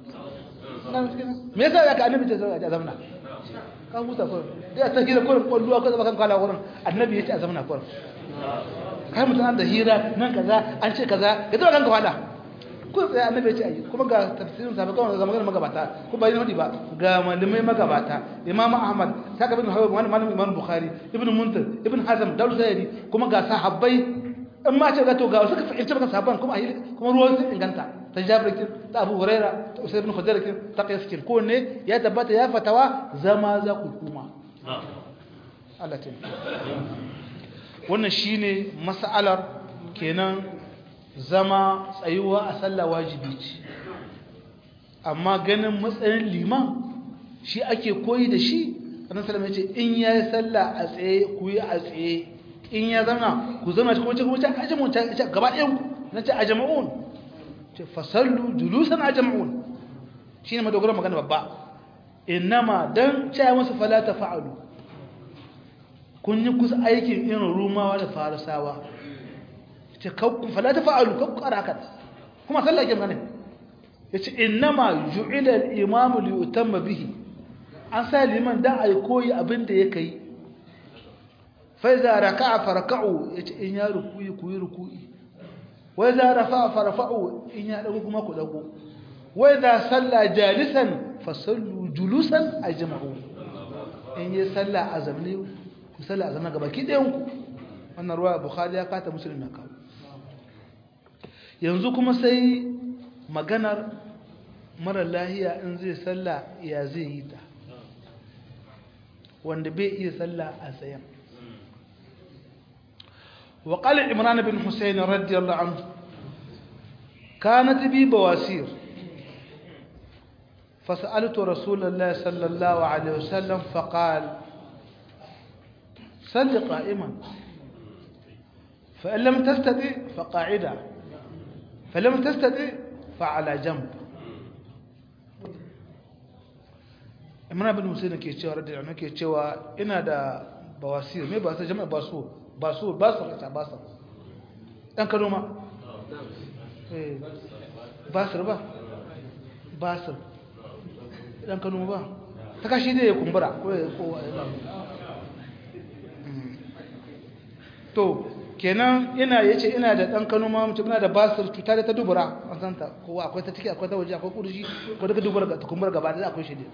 me yasa ya ka annabi ce a zamana ka huta ko ya ta hira kurin kwalluwa ko zama kan kala wurin annabi ya ce a zamana kurin kai mutum da hira nan kaza an ce kaza ya zama kanka fada ko sai annabi ya ce ayi kuma ga tafsirin sa kawai ga maganar magabata ko ba yin ba ga malamai magabata imamu ahmad saka bin hawa wani malamin imam bukhari ibn munzir ibn hazm daul zairi kuma ga sahabbai in ma ce ga to ga suka fahimci baka sahabban kuma ayi kuma ruwan sun inganta ta jabir kin ta abu huraira ta usayd ibn khudair kin ta qais kin ko ne ya tabbata ya fatawa zama za ku kuma Allah ta wannan shine mas'alar kenan zama tsayuwa a sallah wajibi ce amma ganin matsayin liman shi ake koyi da shi annabi sallallahu alaihi wasallam in yayi sallah a tsaye ku yi a tsaye in ya zama ku zama cikin wacce wacce ajmun ta gaba ɗayan ku na ce ajma'un ce fasallu julusan ajma'un shine madogaran magana babba innama dan ce musu fala tafa'alu kun yi kusa aikin irin rumawa da farisawa ce kakku fala ta fa'alu kakku arakat kuma sallah ke magana yace innama ju'ila al-imamu li yutamma bihi an sa liman dan ai koyi abin da yake yi fa iza raka'a farka'u yace in ya rukuyi ku yi rukuyi wa iza rafa'a farfa'u in ya dago kuma ku dago wa iza salla jalisan fasallu julusan ajma'u in yi sallah azamni ku sallah azamna gaba ki dayan ku wannan ruwa bukhari ya kata muslim ya kawo yanzu kuma sai maganar mara lahiya in zai sallah ya zai yi ta wanda bai iya sallah a tsayen وقال عمران بن حسين رضي الله عنه كانت بي بواسير فسألت رسول الله صلى الله عليه وسلم فقال صل قائما فإن لم تستطع فقاعدا فلم تستطع فعلى جنب imran bin musayyib ke cewa radiyallahu anhu ke cewa ina da bawasir me ba sai jama'a basu basu basu ta basu dan kano ma eh basir ba basir dan kano ba ta kashi da ya kumbura ko ko to kenan ina yace ina da dan kano ma mutum ina da basir cuta da ta dubura an san ta ko akwai ta ciki akwai ta waje akwai kurji ko daga dubura ga kumbura gaba da akwai shi ne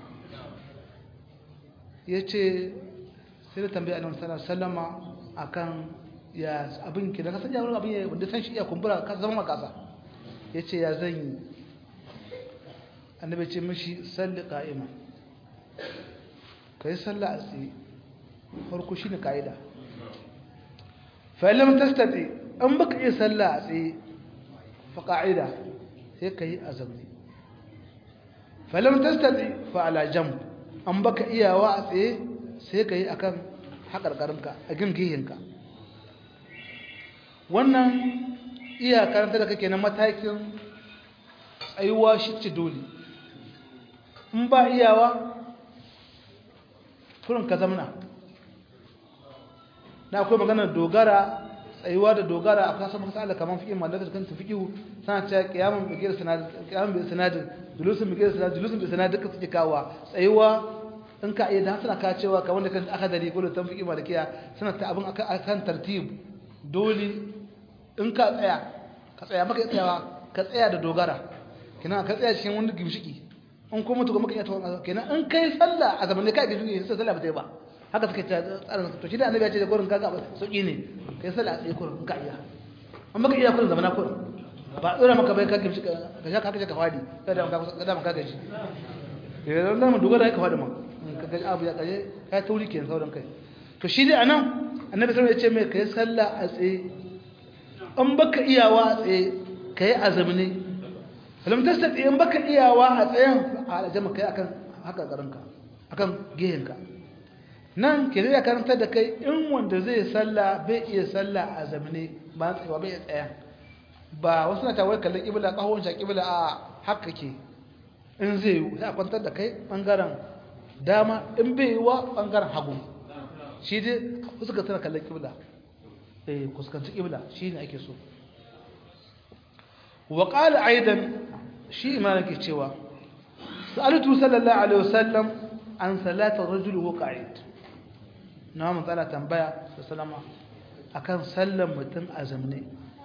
yace sai da tambaya annabi sallallahu alaihi wasallama akan ya abin ki da kasan ya abin ya wanda san shi iya kumbura ka zama makasa yace ya zan yi annabi ce mishi salli qa'ima kai sallah a tsaye farko shine kaida fa lam tastati an baka iya sallah a tsaye fa qa'ida sai kai azami fa lam tastati fa ala jamb an baka iyawa a tsaye sai kai akan hakarkarinka a gingihinka wannan iya karanta da kake na matakin tsayuwa shi ce dole in ba iyawa kurin ka zamana na akwai maganar dogara tsayuwa da dogara a kasar masala kamar fiƙin mallakar kan tafiƙihu sana cewa kiyamun bigir sinadin julusun bigir sinadin julusun bigir sinadin duka suke kawo tsayuwa in ka iya da suna ka cewa kamar da kan aka dari ko da tan fiƙi malakiya suna ta abin akan tartib dole in ka tsaya ka tsaya maka tsayawa ka tsaya da dogara kina ka tsaya cikin wani gimshiki in kuma to maka iya tawon kenan in kai sallah a zamanin kai gimshiki sai sallah ba ta yi ba haka suka ce tsarin to shi da annabi ya ce da gurin kaga sauki ne kai sallah a tsaye gurin ka iya an maka iya gurin zamana gurin ba tsira maka bai ka gimshiki ka sha ka kaje ka fadi sai da ka da maka gaji eh dan nan dogara ka fadi ma ka ga abu ya kaje kai tauri kenan sauran kai to shi dai anan annabi sallallahu alaihi wasallam ya ce mai kai sallah a tsaye in baka iyawa a tsaye kai azumi falam tastati in baka iyawa a tsayen a aljama kai akan haka garinka akan gehenka nan ke zai karanta da kai in wanda zai salla bai iya salla a zamane ba tsayawa bai tsaya ba wasu na tawai kallon kibla kahon sha kibla a haka ke in zai yi sai a kwantar da kai bangaren dama in bai yi wa bangaren hagu shi dai wasu ka tana kallon kibla eh kuskanci kibla shi ne ake so wa qala aidan shi imanin ke cewa sa'altu sallallahu alaihi wasallam an salata rajul wa qa'id na mun tsara tambaya sallama akan sallan mutum azamne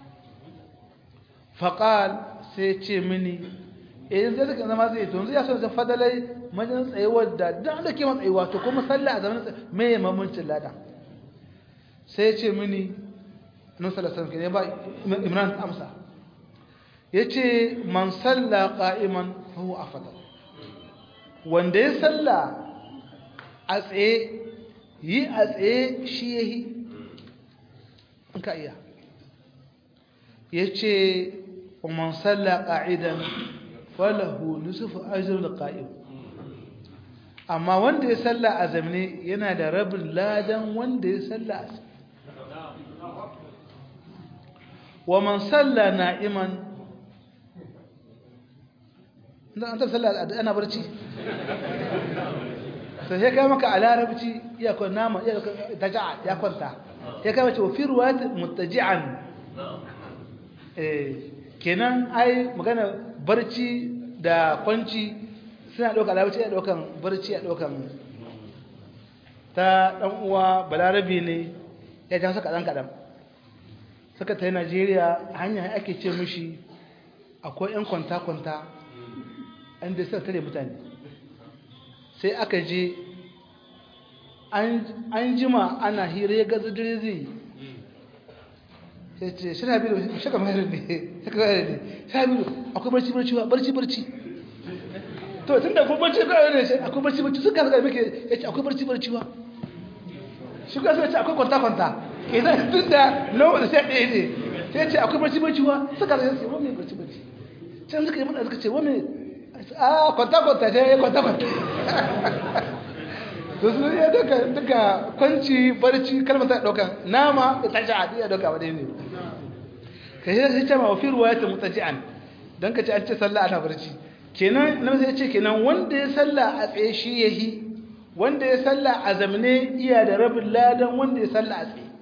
faqal sai ce mini idan zai zaka zama zai to yanzu ya so da fadalai majin tsayuwar da dan da ke matsayuwa to kuma sallah azamne me mamancin lada sai ce mini annabi sallallahu alaihi wasallam ba imran amsa yace man salla qa'iman fa huwa afdal wanda ya salla a tsaye yi a tsaye shi yahi in ka iya yace man salla qa'idan falahu nisfu ajr al-qa'im amma wanda ya salla a zamne yana da rabin ladan wanda ya salla a tsaye ومن صلى نائما انت صلى انا برشي sai kai maka a larabci iya kun nama iya taja'a ya kwanta ya kai mace fi ruwayat muttaji'an eh kenan ai magana barci da kwanci suna dauka larabci ya daukan barci ya daukan ta dan uwa balarabi ne ya ja saka dan kadan suka ta yi najeriya hanya ake ce mishi akwai 'yan kwanta-kwanta inda suka tare mutane sai aka je an jima ana hira ya gaza dire zai sai ce shi rabiru shaka mayar ne shaka mayar ne shi rabiru akwai barci barci ba barci barci to tun da kuma barci ba ne shi akwai barci barci suka ga muke yace akwai barci barci wa shi ga sai ce akwai kwanta kwanta idan tun da no da sai ɗaya ne sai ce akwai barci barci wa suka ga sai wani barci barci can suka yi mana suka ce wani a kwanta kwanta ce kwanta kwanta to su ya duka duka kwanci barci kalmar ta daukan nama ta ci a iya dauka ba dai ne kai sai ce ma wa fi ruwayat mutaji'an dan ka ce an ce sallah ana barci kenan nan sai ce kenan wanda ya sallah a tsaye shi yahi wanda ya sallah a zamne iya da rabin ladan wanda ya sallah a tsaye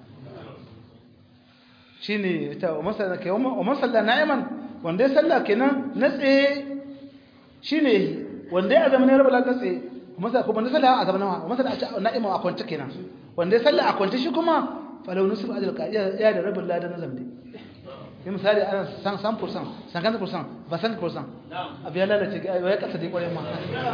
shine ta wa masalla kai wa masalla na'iman wanda ya sallah kenan na tsaye shine yahi wanda ya zamne rabin ladan tsaye masa kuma na sallah a zamne wa masalla na'iman a kwance kenan wanda ya sallah a kwance shi kuma falau nusuf ajal ka ya da rabin ladan na zamne yi misali ana san san fursan san kan fursan ba san fursan abu ya lalace ya kasa dai kwarai ma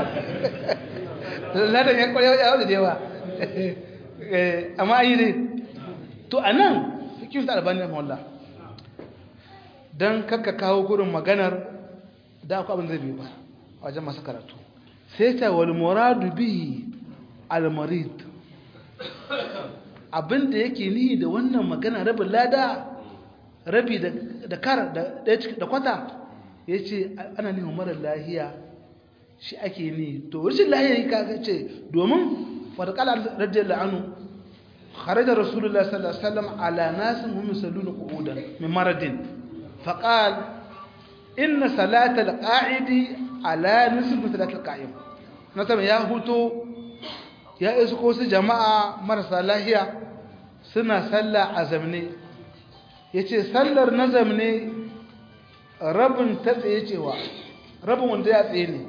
ladan ya kwarai ya wuce dewa amma yi ne to a nan fikin ta albani na mawalla don kakka kawo gurin maganar da akwai abin zai biyu ba a wajen masu karatu sai ta wal muradu bihi al marid abin da yake nihi da wannan magana rabin lada rabi da kar da kwata ya ce ana neman marar lahiya shi ake ni to rashin lahiya yi kaga ce domin fadakala radiyar la'anu kharaja rasulullah sallallahu alaihi wasallam ala nasin hum yusalluna qu'udan min maradin faqal inna salata al-qa'idi ala nisf salati al-qa'im nasama ya huto ya isu ko su jama'a marasa lahiya suna sallah a zamne ya ce sallar nazam ne rabin ta tsaye cewa rabin wanda ya tsaye ne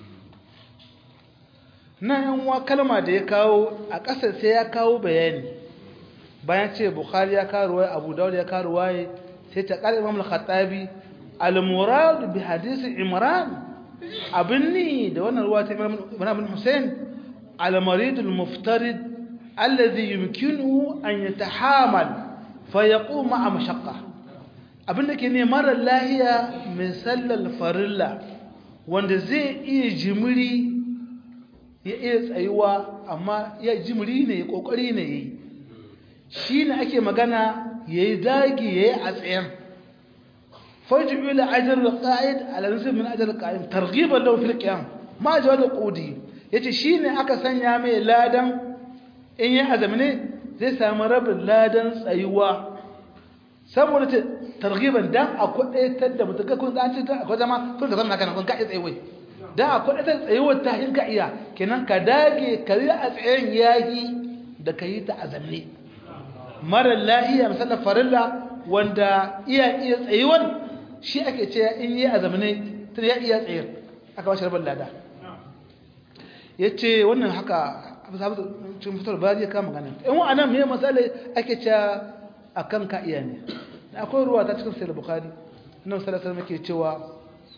na yanwa kalma da ya kawo a ƙasar sai ya kawo bayani bayan ce bukhari ya kawo waye abu dawud ya kawo waye sai ta ƙar imam al-khattabi al-murad bi hadisi imran abin ni da wannan ruwa ta imran bin hussein al-marid al-muftarid alladhi yumkinu an yatahamal fayaƙo ma'a mashakka abinda ke ne marar lahiya mai sallar farilla wanda zai iya jimiri ya iya tsayuwa amma ya jimiri ne ya ƙoƙari ne ya yi shi ne ake magana ya yi dagi ya yi a tsayen fajiyu da ajiyar da ƙa'id alamsu min ajiyar da ƙa'id targibar da wafil ƙiyam ma ji wadda ƙudi ya ce shi ne aka sanya mai ladan in yi azamine zai samu rabin ladan tsayuwa saboda ta targiban dan a kwadaitar da mutum kun an ce akwai zama kun ka zama kana kun ka iya tsayuwa dan a kwadaitar tsayuwar ta hin ka iya kenan ka dage ka yi a tsayen yayi da ka yi ta azamne mara lahiya misalin farilla wanda iya iya tsayuwan shi ake ce in yi azamne ta ya iya tsayar aka ba shi rabin lada ya ce wannan haka abu sabu cikin fitar ba zai kama ganin in wa'anan mai matsala ake cewa a kan ka iya ne akwai ruwa ta cikin sayar bukari nan salasar muke cewa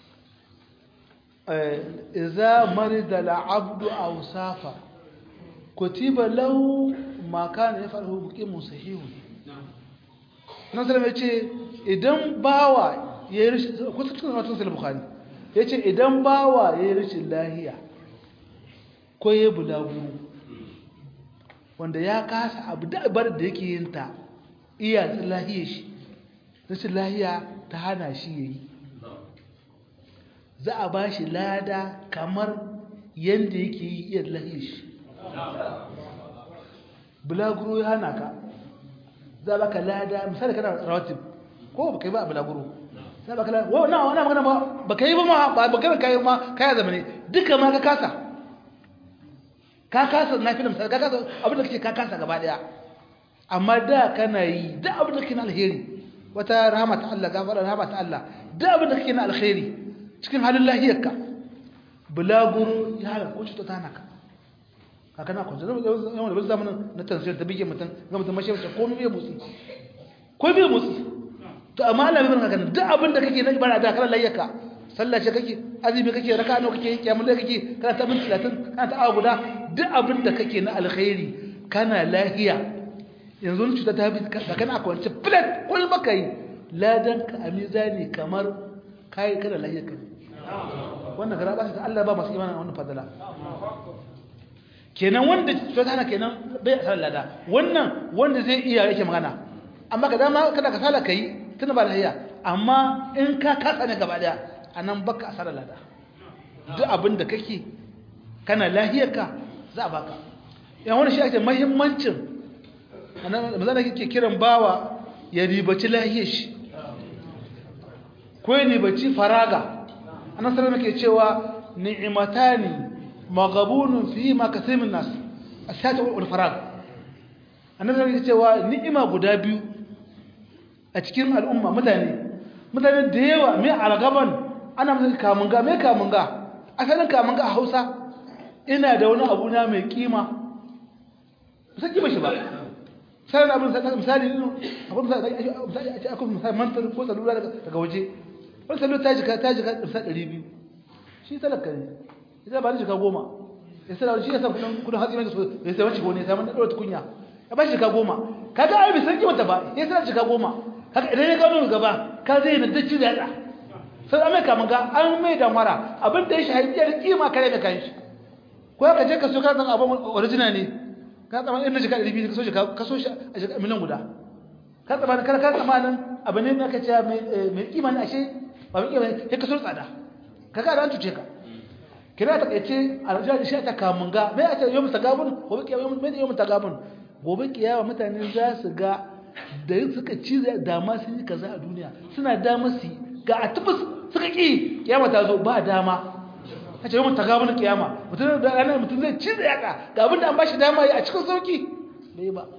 iza mari da la'abdu a wusafa kutiba lau maka na ya faru hukuki musahihu nan salasar mai ce idan bawa ya yi rishin kusa cikin watan sayar bukari ya ce idan bawa ya yi rishin lahiya ko ya bulaguru wanda ya kasa abu da abar da yake yin ta iya lahiya shi rashin lahiya ta hana shi ya yi za a ba shi lada kamar yadda yake yi iya lahiya shi bulaguro ya hana ka za a baka lada misali kana rawatib ko ba ka yi ba a bulaguro za a baka lada wa na wana magana ba ba ka yi ba ma ba ba ka yi ma kaya zama ne duka ma ka kasa ka kasa na fi da misali ka kasa abinda kake ka kasa gaba daya amma da kana yi da abinda kake na alheri wata rahama ta Allah gafara rahama ta Allah da abinda kake na alheri cikin halin lahiyarka bulaguro ya halaka ko cuta ta naka ka kana kwanci zama yawan da bai zamanin na tansiyar ta bige mutum ga mutum mashi mace komai bai motsi ko bai motsi to amma Allah bai barka duk abinda kake na ibada da kana lahiyarka sallah ce kake azumi kake raka nawa kake kiyamul layl kake kana ta min 30 kana ta awa guda duk abin da kake na alkhairi kana lahiya yanzu cuta ta bi da kana kwance flat kul baka yi ladan ka a mizani kamar kai kana lahiya kai wannan gara ba ta Allah ba masu imanin wannan fadala kenan wanda to hana kenan bai asar lada wannan wanda zai iya yake magana amma ka dama kada ka sala kai tuna ba lahiya amma in ka kasa ne gaba daya anan baka asar lada duk abin da kake kana lahiyarka za a baka yan wani shi ake muhimmancin anan mazana kike kiran bawa ya ribaci lahiyar shi ko ya ribaci faraga anan sai muke cewa ni'matani magabunun fi ma kasimin nas asata wal farag annabi yake cewa ni'ima guda biyu a cikin al'umma mutane mutane da yawa mai algaban ana musu kamunga mai kamunga asalin kamunga a Hausa ina da wani abu na mai kima sai kima shi ba sai abin sai misali akwai misali a ce akwai misali mantar ko salula daga waje wani salula ta jika ta jika 200 shi talaka ne ita ba ni shiga goma ya sai shi ya san kudin kudin hatsi mai so ya sai wani gone sai mun dora tukunya ya ba shi shiga goma kaga ai bai san kimanta ba ya sai shiga goma kaga idan ya gano gaba ka zai na dace da yada sai an mai kama ga an mai da mara abin da ya shahidi ya kima kare da kanshi ko ka je ka so ka san abin original ne ka tsama in shiga 200 ka so shi ka so shi a shiga miliyan guda ka tsama kana ka tsamanin abin ne aka ce mai mai kima ne ashe ba mai kima ne sai ka so tsada kaga da an tuce ka kira ta kace aljaji shi ta kamunga me ake yau mutagabun gobe kiyama me yau mutagabun gobe kiyama mutane za su ga da suka ci dama sun yi kaza a duniya suna dama su ga a tubus suka ki kiyama ta zo ba dama kace yau mutagabun kiyama mutum da ranar mutum zai ci yaka ga abin da an bashi dama yi a cikin sauki bai ba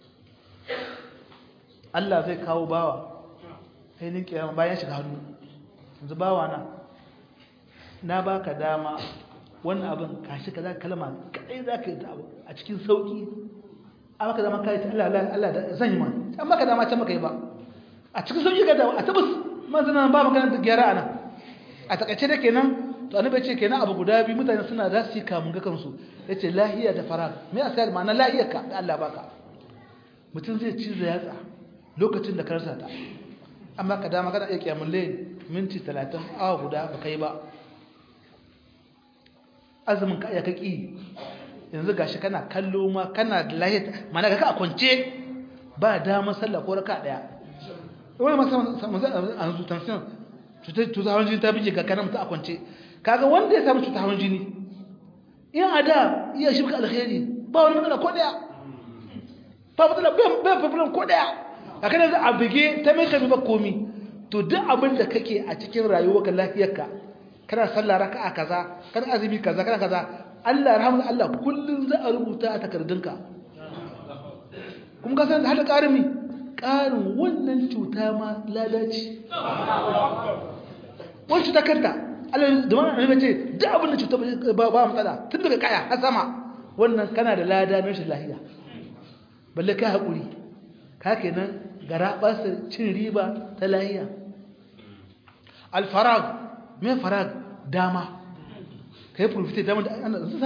Allah zai kawo bawa ainihin kiyama bayan shiga hannu yanzu bawa na na baka dama wannan abin kashi kaza kalma kadai zaka yi ta abu a cikin sauki amma ka zama kai ta Allah Allah Allah da zan yi ma amma ka dama can maka yi ba a cikin sauki ka da a tabbas manzana ba magana da gyara ana a takaice da kenan to annabi ce kenan abu guda biyu mutane suna za su yi kamun ga kansu yace lahiya da farag me asali ma'ana lahiyar ka da Allah baka mutum zai ci yatsa lokacin da karsa ta amma ka dama kana iya kiyamul layl minti 30 awa guda baka yi ba azumin ka ya kaki yanzu gashi kana kallo ma kana da lahiyar mana ka a kwance ba damar sallah ko raka daya wani masu an zu tansiyon cutar hawan jini ta bije ga kanan mutu a kwance kaga wanda ya samu cutar hawan jini in a da iya shi baka alkhairi ba wani matsala ko daya ba matsala bai fafilan ko daya a kan yanzu a bige ta mai kami ba komi to duk abin da kake a cikin rayuwarka lafiyarka kana sallah raka'a kaza kana azumi kaza kana kaza Allah rahmu Allah kullun za a rubuta a takardunka kuma ka san hada karimi karin wannan cuta ma ladaci wannan cuta kanta Allah da wannan annabi ce duk abin da cuta ba ba matsala tun daga kaya har sama wannan kana da lada na rashin lafiya balle ka hakuri ka kenan gara basa cin riba ta lafiya al-farag me farag dama ka yi profite dama da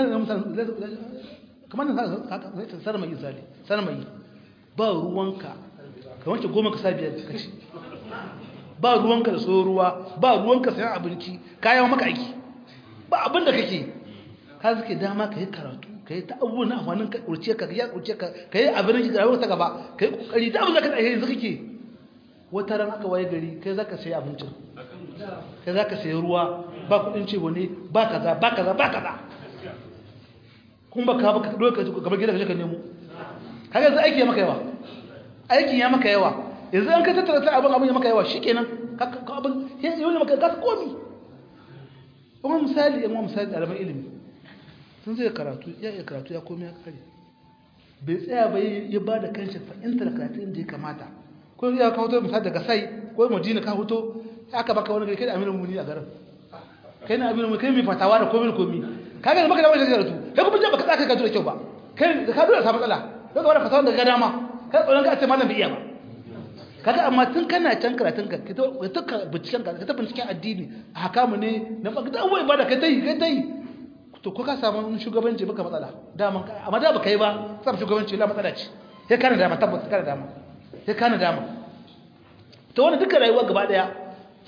kamar da sanar mai misali sanar mai ba ruwanka ka wanke goma ka sa biyar ka ci ba ruwanka da so ruwa ba ruwanka sayan abinci kayan maka aiki ba abin da kake ka suke dama ka yi karatu ka yi ta abubuwan na amfanin ka kurce ka ya kurce ka ka yi abin da ta gaba ka yi kokari da abin da ka tsaye yanzu kake wata ran aka waye gari kai zaka sayi abincin kai zaka sayi ruwa ba kudin ce wani ba kaza ba kaza ba kaza kun ba ka ba ka doka kamar gida ka nemo kaga yanzu aiki ya maka yawa aikin ya maka yawa yanzu an ka tattara ta abin abin ya maka yawa shikenan ka ka abin yau ne maka gas komi kuma misali yan misali ɗaliban ilimi sun zai karatu ya iya karatu ya komi ya kare bai tsaya ba ya ba da kanshi fahimtar karatu inda ya kamata ko ya ka hoto misali daga sai ko madina ka hoto aka baka wani kai da amirin muni a garin kai na amirin kai mai fatawa da komi da komi kaga baka da wani karatu kai kuma baka tsaka karatu da kyau ba kai da ka dole samu matsala kai wani fatawa daga dama kai tsoron ka ce malam bai iya ba kaga amma tun kana can karatun ka ka ta binciken ka ta binciken addini a hakamu ne na baka da wai ba da kai tai kai tai to ko ka samu shugabanci baka matsala dama amma da baka yi ba samu shugabanci la matsala ce sai kana dama tabbata kana dama sai kana dama to wannan duka rayuwa gaba daya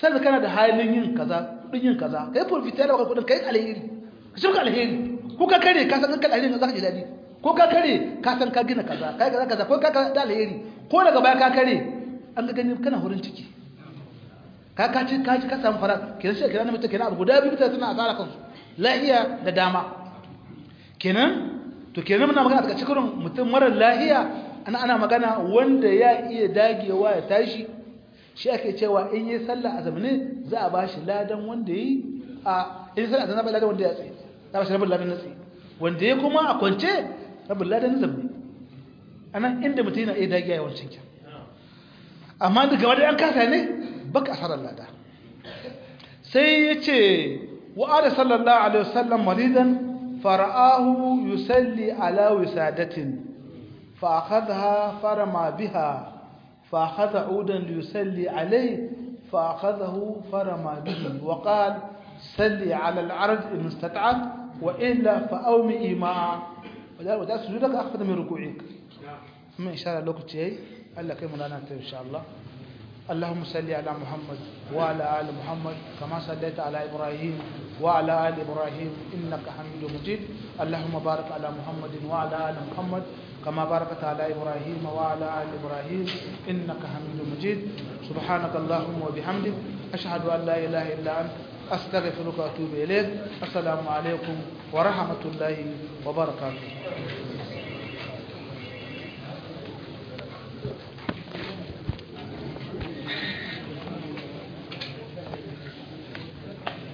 sai kana da halin yin kaza kudin yin kaza kai profita da kudin kai alheri ka shirka alheri ko ka kare ka san kan alheri za ka ji dadi ko ka kare ka san ka gina kaza kai kaza kaza ko ka da alheri ko daga baya ka kare an ga gani kana hurin ciki ka ka ci ka ci ka samu fara kenan sai kenan mutum kenan abu guda biyu mutane suna asara kansu lahiya da dama kenan to kenan muna magana daga cikin mutum mara lahiya ana ana magana wanda ya iya dagewa ya tashi shi ake cewa in yi sallah a zamane za a bashi ladan wanda yi a in sallah a zamane ladan wanda ya tsaye za a bashi rabin ladan na tsaye wanda ya kuma a kwance rabin ladan na zamane ana inda mutum yana iya dagewa yawancin kyan amma da gaba da an kasa ne baka asarar lada sai ya ce wa'ada sallallahu alaihi wasallam maridan fara'ahu yusalli ala wisadatin fa akhadha farama biha fa akhadha udan liyusalli alayhi fa akhadhahu farama bihi wa qala salli ala al-arj in istata'at wa illa fa awmi ma wa da sujudaka akhadha min ruku'ik amma insha Allah lokaci yayi Allah kai mu lana ta insha Allah اللهم صل على محمد وعلى آل محمد كما صليت على إبراهيم وعلى آل إبراهيم إنك حميد مجيد اللهم بارك على محمد وعلى آل محمد كما باركت على إبراهيم وعلى آل إبراهيم إنك حميد مجيد سبحانك اللهم وبحمدك أشهد أن لا إله إلا أنت أستغفرك وأتوب إليك السلام عليكم ورحمة الله وبركاته